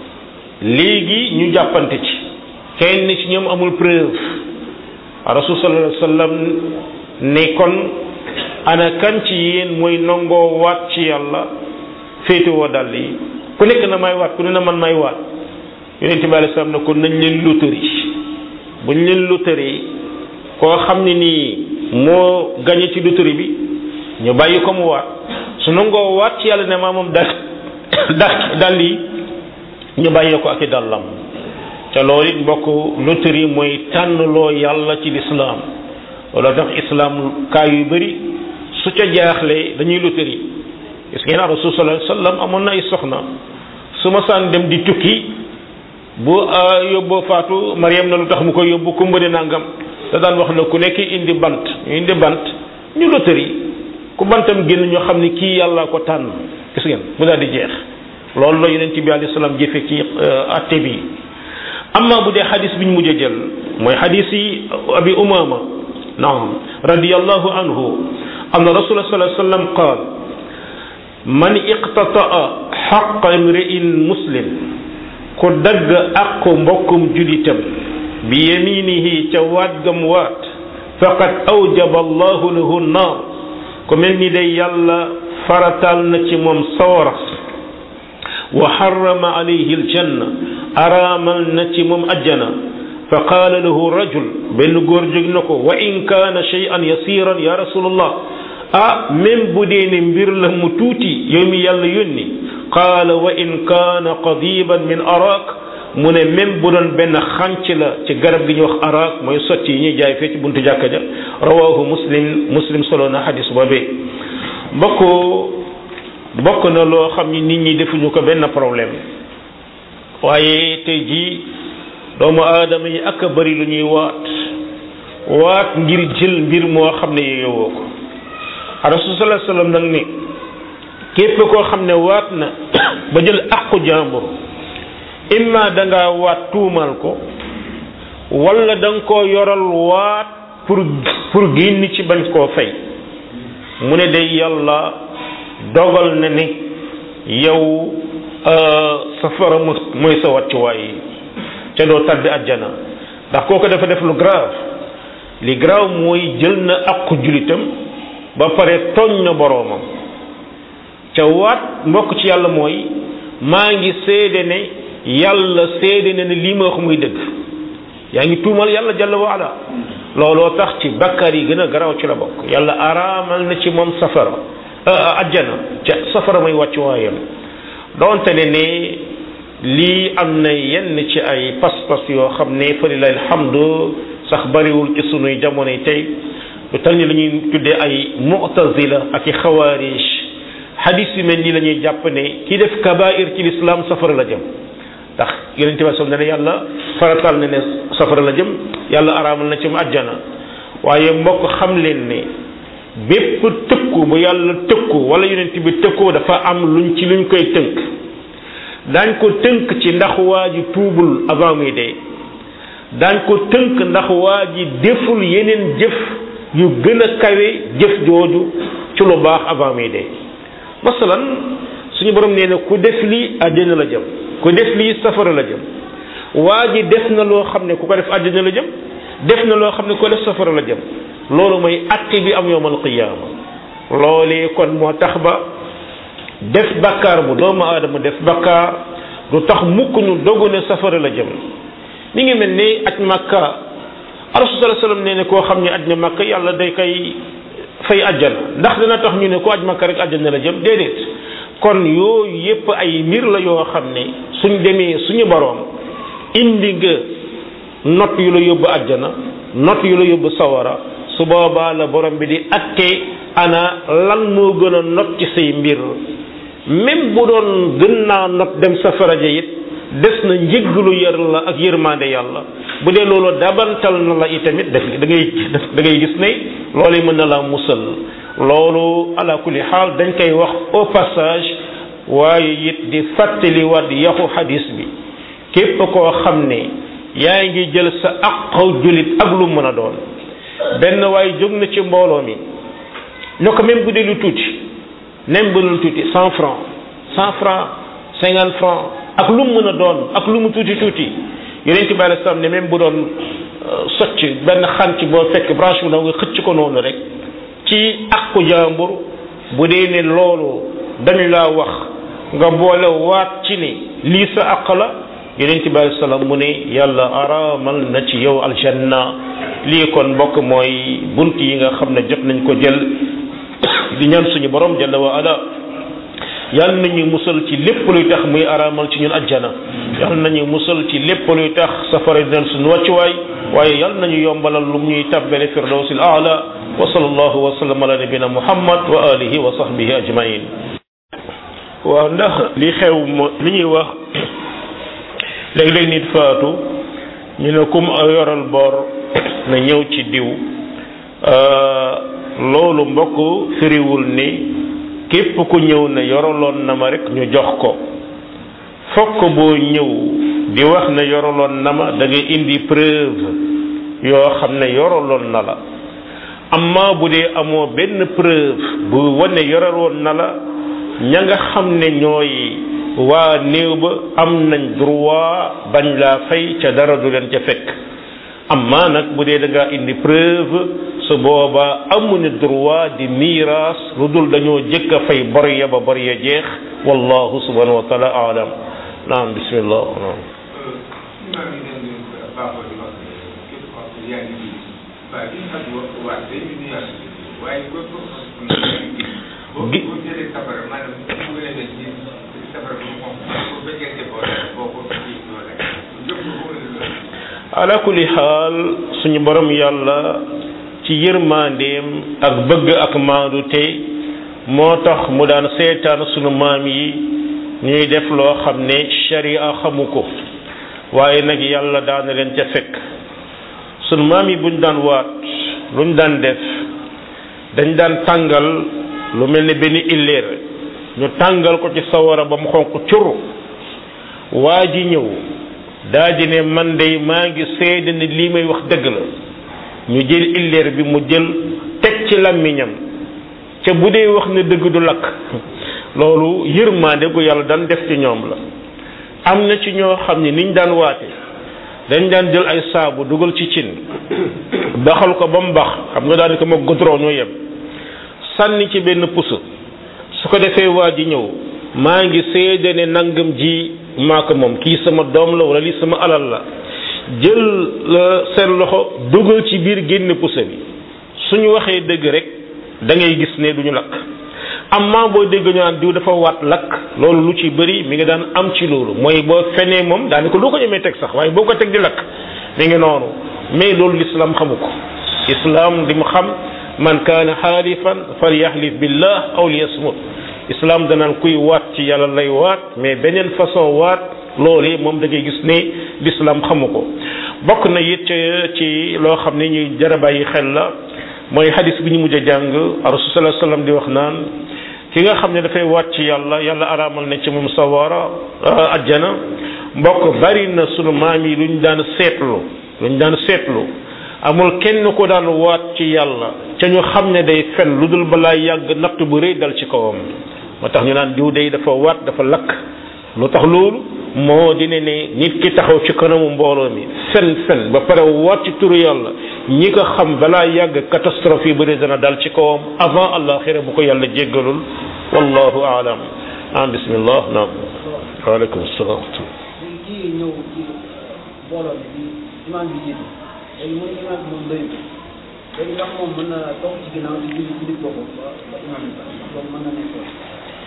léegi ñu jàppante ci kenn ci ñoom amul preuve rasul sallallahu alayhi wasallam ne kon ana kan ci yéen mooy nangoo waat ci yàlla féetewoo dàll yi ku nekk na may waat ku ne na man may waat yonent bi alayhi salaam ne kon nañ leen lutari buñ leen lutari koo xam ne nii moo gañe ci lutari bi ñu bàyyi ko mu waat su nangoo waat ci yàlla ne maa moom dal dal dàll yi ñu bàyyee ko ak i dàllam te loolu it mbokk loterie mooy tànnloo yàlla ci lislaam loolu tax islaam kaa yu bëri su ca jaaxlee dañuy loterie gis ngeen rasul sallallahu alayhi wasallam amoon na ay soxna su ma saan dem di tukki bu yóbboo faatu Mariam na lu tax mu koy yóbbu kumba di nangam da daan wax na ku nekk indi bant ñu indi bant ñu loterie ku bantam génn ñoo xam ne kii yàlla ko tànn gis ngeen mu daal di jeex loolu la yonent bi alayhi salaam jëfe ci atte bi amma bu dee xadis bi ñu mujj a jël mooy xadis yi abi umama naam radiyallahu anhu anna rasul sallallahu alayhi wasallam qaal man iqtataa xaqa imri'in muslim ku dagg aqu mbokkum julitam bi yaminihi ca waat gam waat faqad awjaba allahu lahu naar ku mel ni day yàlla faratal na ci moom sawara wa harrama alayhi aljanna araamal na ci moom ajjana fa qaala lahu rajul benn góor jóg na ko wa in kaana shay'an yasiran ya rasulallah ah même bu dee ne mbir la mu tuuti yow mi yàlla yónni qaala wa in kaana qadiban min arak mu ne même bu doon benn xànc la ci garab gi ñuy wax arak mooy sotti yi ñuy jaay fee ci buntu jàkka ja rawahu muslim muslim solo na xadis boobee mbokk bokk na loo xam ni nit ñi defuñu ko benn problème waaye tey jii doomu aadama yi ak a bari lu ñuy waat waat ngir jël mbir moo xam ne yeyowoo ko rasul sallallahu alayhi wasallam nag ni képp koo xam ne waat na ba jël aqu jàmbur imma da ngaa waat tuumal ko wala da nga koo yoral waat pour pour génn ci bañ koo fay mu ne day yàlla dogal na ni yow safara mooy sa wàccuwaay yi ca doo tàbbi àjjana ndax kooku dafa def lu grave li grave mooy jël na aqu julitam ba pare tooñ na boroomam ca waat mbokk ci yàlla mooy maa ngi seede ne yàlla seede ne ne lii ma wax muy dëgg yaa ngi tuumal yàlla jalla wa ala looloo tax ci bakkaar yi gën a garaaw ci la bokk yàlla araamal na ci moom safara ajjana ca safara may wàcc waayam donte ne ne lii am na yenn ci ay pas-pas yoo xam ne fa lillahi alhamdu sax bariwul ci sunuy jamonoy tey lu tal ni la ñuy tuddee ay mu'tazila ak i xawaarij hadis yu mel nii la ñuy jàpp ne ki def kabair ci lislaam safara la jëm ndax yonente bi sallam ne ne yàlla faratal na ne safara la jëm yàlla araamal na ci mu àjjana waaye mbokk xam leen ne bépp tëkku bu yàlla tëkku wala yonent bi tëkkoo dafa am luñ ci luñ koy tënk daañ ko tënk ci ndax waa ji tuubul avant muy dee daañ ko tënk ndax waa ji deful yeneen jëf yu gën a kawe jëf jooju ci lu baax avant muy dee masalan suñu borom nee na ku def lii àjjana la jëm ku def lii safara la jëm waa ji def na loo xam ne ku ko def àjjana la jëm def na loo xam ne ku ko def safara la jëm loolu mooy atte bi am yowmal qiyaama loolee kon moo tax ba def bakkaar bu doomu aadama def bakkaar du tax mukk ñu dogu ne safara la jëm mi ngi mel ni aj makka rasul sallallahu alayhi wasallam nee ne koo xam ne aj na makka yàlla day koy fay ajjana ndax dina tax ñu ne ko aj makka rek ajjana la jëm déedéet kon yooyu yépp ay mbir la yoo xam ne suñ demee suñu boroom indi nga not yu la yóbbu àjjana not yu la yóbbu sawara su boobaa la borom bi di attee ana lan moo gën a not ci say mbir même bu doon gën naa not dem safara ja it des na njëggalu yar la ak yërmande yàlla bu dee loolu dabantal na la itamit daf da ngay da ngay gis ne loolu mën na la musal loolu ala kulli xaal dañ koy wax au passage waaye it di fàttali waat yaxu xadis bi képp koo xam ne yaa ngi jël sa aq julit ak lu mën a doon benn waaye jóg na ci mbooloo mi ne ko même bu dee lu tuuti même bu lu tuuti cent franc cent franc cinquante franc ak lu mu mën a doon ak lu mu tuuti tuuti yeneen ci bàyyi sam ne même bu doon socc benn xànc boo fekk branche bu ndaw nga xëcc ko noonu rek ci akku jàmbur bu dee ne loolu dañu laa wax nga boole waat ci ni lii sa àq la yeneen ci bàyyi salaam mu ne yàlla araamal na ci yow aljanna lii kon mbokk mooy bunt yi nga xam ne jot nañ ko jël di ñaan suñu borom jalla wa ala yàlla nañu musal ci lépp luy tax muy araamal ci ñun ajjana yàlla nañu musal ci lépp luy tax safara di leen suñu wàccuwaay waaye yàlla nañu yombalal lu ñuy tabbale firdawsil aala wa sallallahu wa sallam ala nabina muhammad wa alihi wa sahbihi ajmain waaw ndax li xew mo li ñuy wax léeg-léeg nit faatu ñu ne kum yoral bor na ñëw ci diw loolu mbokk firiwul ni képp ku ñëw ne yoraloon na ma rek ñu jox ko fokk boo ñëw di wax ne yoraloon na ma da ngay indi preuve yoo xam ne yoraloon na la amma bu dee amoo benn preuve bu wane yoraloon na la ña nga xam ne ñooy waa néew ba am nañ droit bañ laa fay ca dara du leen ca fekk amma nag bu dee da ngaa indi preuve su boobaa amuñu droit di miiras lu dul dañoo jëkk a fay bor ya ba bor ya jeex wallahu subhanahu wa taala alam naam bismillah naam ala kulli xaal suñu borom yàlla ci yërmandeem ak bëgg ak maandu te moo tax mu daan seetaan sunu maam yi ñuy def loo xam ne sharia xamu ko waaye nag yàlla daana leen ca fekk sunu maam yi buñ daan waat luñ daan def dañ daan tàngal lu mel ne benn illeer ñu tàngal ko ci sawara ba mu xonq curu waa ji ñëw daa di ne man de maa ngi seede ne lii may wax dëgg la ñu jël illeer bi mu jël teg ci làmmiñam ca bu dee wax ne dëgg du lakk loolu yërmande gu yàlla daan def ci ñoom la am na ci ñoo xam ne niñ daan waate dañ daan jël ay saabu dugal ci cin baxal ko ba mu bax xam nga daanaka ma goudron ñoo yem sànni ci benn puso su ko defee waa ji ñëw maa ngi seede ne nangam ji maa ko moom kii sama doom la wala lii sama alal la jël seen loxo dugal ci biir génn puso bi suñu waxee dëgg rek da ngay gis ne duñu lakk amma boo dégg ñu naan diw dafa waat lakk loolu lu ci bëri mi ngi daan am ci loolu mooy boo fenee moom daanaka lu ko ñemee teg sax waaye boo ko teg di lakk mi ngi noonu mais loolu l'islam xamu ko islam li mu xam man kaana xaalifan falyaxlif billah aw liyasmut islam danaan kuy waat ci yàlla lay waat mais beneen façon waat loolu moom da ngay gis ne l'islam xamu ko bokk na it ci loo xam ne ñuy jar a bàyyi xel la mooy hadis bi ñu mujj a jàng rasul sallallahu alayhi wasallam di wax naan ki nga xam ne dafay waat ci yàlla yàlla araamal na ci moom sawara ajjana mbokk bari na sunu maam yi luñ daan seetlu luñ daan seetlu amul kenn ko daan waat ci yàlla ca ñu xam ne day fen lu dul balaa yàgg natt bu rëy dal ci kawam moo tax ñu naan diw day dafa waat dafa lakk lu tax loolu moo dina ne nit ki taxaw ci kanamu mbooloo mi fen fen ba pare waat ci turu yàlla ñi ko xam balaa yàgg catastrophe yi bëri dana dal ci kawam avant àllaxira bu ko yàlla jéggalul wallahu aalam ah bismillah naam waaleykum salaam kii ñëw ci mbooloo mi di imaam bi jiitu léegi mooy imaam bi moom doyul léegi ndax moom mën na toog ci ginnaaw di julli ci nit boppam ba ba imaam bi ndax loolu mën na nekk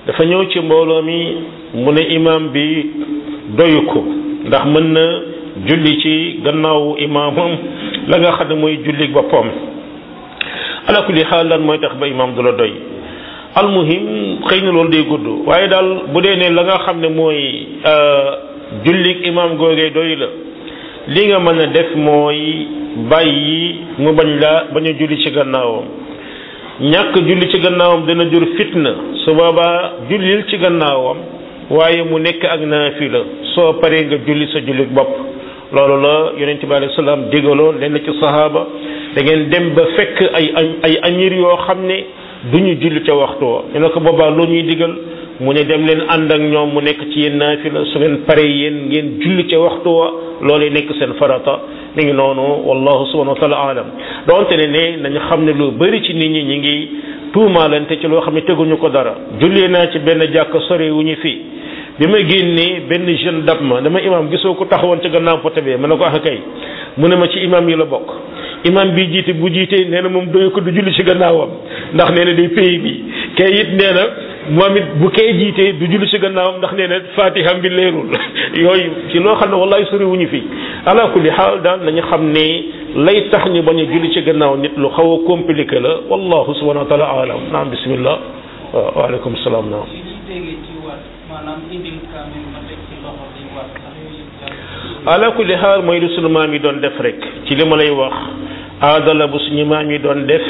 dafa ñëw ci mbooloo mi mu ne imam bi doyu ko ndax mën na julli ci gannaawu imaamam la nga xam ne mooy julli boppam ala kulli xaal lan mooy tax ba imam du la doy almuhim xëy na loolu day gudd waaye daal bu dee ne la nga xam ne mooy jullik imam googee doy la li nga mën a def mooy bàyyi mu bañ la bañ a julli ci gannaawam ñàkk julli ci gannaawam dana jur fitna su boobaa jullil ci gannaawam waaye mu nekk ak naafila soo paree nga julli sa jullik bopp loolu la yonent bi alayhi salaam digaloon lenn ci sahaaba da ngeen dem ba fekk ay ay amir yoo xam ne du ñu julli ca waxtu wa ñu ne ko boobaa loo ñuy digal mu ne dem leen ànd ak ñoom mu nekk ci yéen naafila su ngeen paree yéen ngeen julli ca waxtu wa loolu nekk seen farata mi ngi noonu wallahu subhanahu wa taala alam donte ne ne nañu xam ne lu bëri ci nit ñi ñi ngi tuumaalante ci loo xam ne teguñu ko dara jullee naa ci benn jàkk sore wu ñu fii bi ma génnee benn jeune dab ma dama imam gisoo ko taxawoon ca gannaaw pote bee ma ne ko ah kay mu ne ma ci imam yi la bokk imam bi jiite bu jiite nee na moom doyu ko du julli ci gannaawam ndax nee na day pays bi kay it nee na moom it bu kay jiitee du julli ci gannaawam ndax nee na fatiha bi leerul yooyu ci loo xam ne wallahi sori wuñu fi ala kulli xaal daal nañu xam ne lay tax ñu bañ a julli ci gannaaw nit lu xaw a compliqué la wallahu subhanahu wa taala alam naam bismillah waaw waaleykum salaam naam maanaam indil kaamil ma teg ci loxo di war sax yooyu ala kulli xaal mooy lu sunu maam yi doon def rek ci li ma lay wax aada la bu suñu maam yi doon def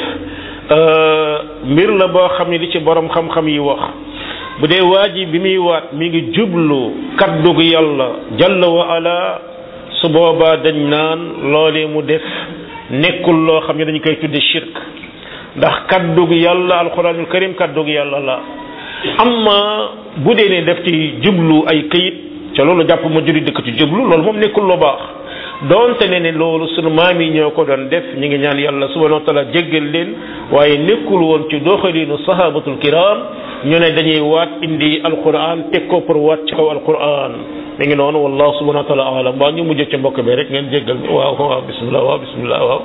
mbir la boo xam ne li ci borom xam-xam yi wax bu dee waa ji bi muy waat mi ngi jublu kaddug yàlla jalla wa ala su boobaa dañ naan loolee mu def nekkul loo xam ne dañ koy tudde shirk ndax kaddug yàlla alquranul karim kaddug yàlla la amma bu dee ne def ci jublu ay këyit ca loolu jàpp ma juri dëkk ci jublu loolu moom nekkul lu baax doonte ne ne loolu sunu maam yi ñoo ko doon def ñu ngi ñaan yàlla subhanahu wa taala jéggal leen waaye nekkul woon ci doxalinu sahabatul kiram ñu ne dañuy waat indi alquran teg ko pour waat ci kaw alquran mi ngi noonu wallahu subhanahu wa taala alam waa ñu mujj ci mbokk bi rek ngeen jéggal mi waaw waaw bismillah waaw bismillah waaw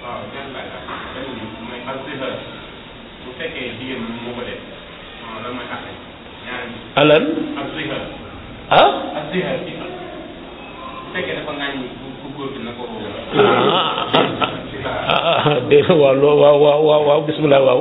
alan ah ah dégg waaw loo waaw waaw waaw waaw bismillah waaw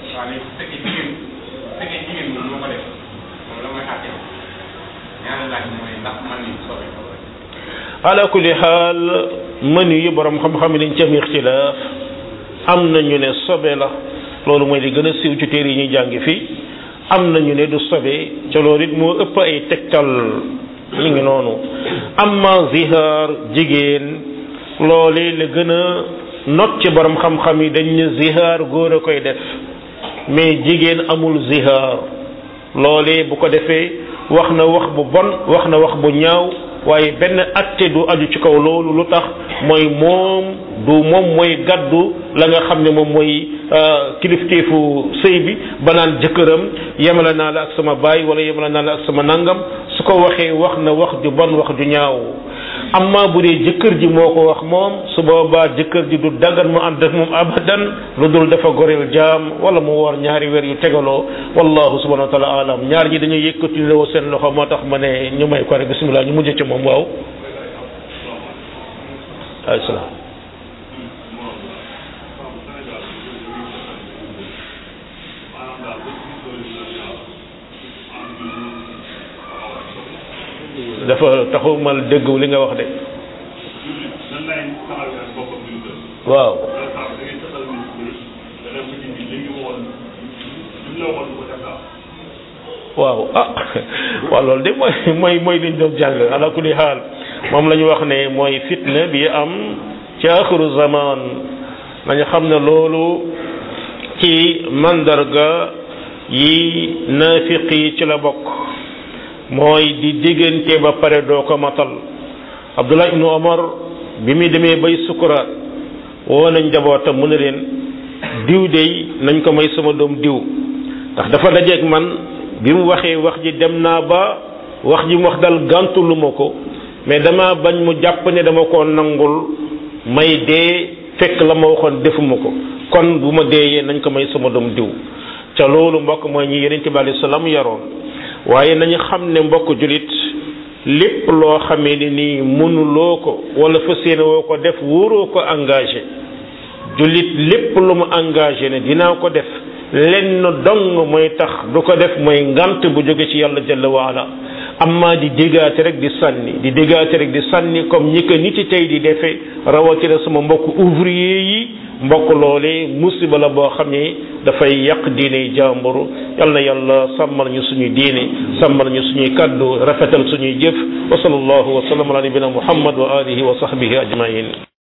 ala kulli xaal mënu yi borom xam-xam yi dañ ci am ixtilaaf am na ñu ne sobe la loolu mooy li gën a siiw ci téere yi ñuy jàngi fii am na ñu ne du sobe ca loolu it moo ëpp ay tegtal mi ngi noonu amma zihaar jigéen loole la gën a not ci borom xam-xam yi dañ ne zihaar góor a koy def mais jigéen amul zihaar loole bu ko defee wax na wax bu bon wax na wax bu ñaaw waaye benn atte du aju ci kaw loolu lu tax mooy moom du moom mooy gàddu la nga xam ne moom mooy kilifteefu sëy bi ba naan jëkkëram yemale naa la ak sama baay wala yemale naa la ak sama nangam su ko waxee wax na wax ju bon wax ju ñaaw amma bu dee jëkkër ji moo ko wax moom su boobaa jëkkër ji du daggan mu ànd ak moom abadan lu dul dafa goreel jaam wala mu woor ñaari weer yu tegaloo wallahu subhanahu wa taala alam ñaar ñi dañuy yëkkati loo seen loxo moo tax ma ne ñu may ko rek bismillah ñu mujj ci moom waaw ay salaam dafa taxaw mal dégg li nga wax de waaw waaw ah waaw loolu de mooy mooy mooy liñ doon jàng ala kulli xaal moom la ñu wax ne mooy fitna bi am ci axiru zaman nañu xam ne loolu ci mandarga yi naafiq yi ci la bokk mooy di diggante ba pare doo ko matal abdullah ibnu omar bi muy demee bay sukuraat woo nañ njabootam mu ne leen diw dey nañ ko may sama doom diw ndax dafa dajeeg man bi mu waxee wax ji dem naa ba wax ji mu wax dal gàntulu ma ko mais dama bañ mu jàpp ne dama ko nangul may dee fekk la ma waxoon defuma ko kon bu ma deeyee nañ ko may sama doom diw ca loolu mbokk mooy ñi yonente bi alayhi salaam yaroon waaye nañu xam ne mbokk julit lépp loo xamee ni nii mënuloo ko wala fas yéene woo ko def wóoroo ko engagé jullit lépp lu mu engagé ne dinaa ko def lenn dong mooy tax du ko def mooy ngant bu jóge ci yàlla jalla waala amma di déggaate rek di sànni di déggaate rek di sànni comme ñi ko nit ci tey di defee rawatina sama mbokk ouvrier yi mbokk loole musiba la boo xam ne dafay yàq diine jàmbur yal na yàlla sàmmal ñu suñuy diine sàmmal ñu suñuy kaddu rafetal suñuy jëf wa sallallahu wa sallam ala nabina muhammad wa alihi wa sahbihi ajmain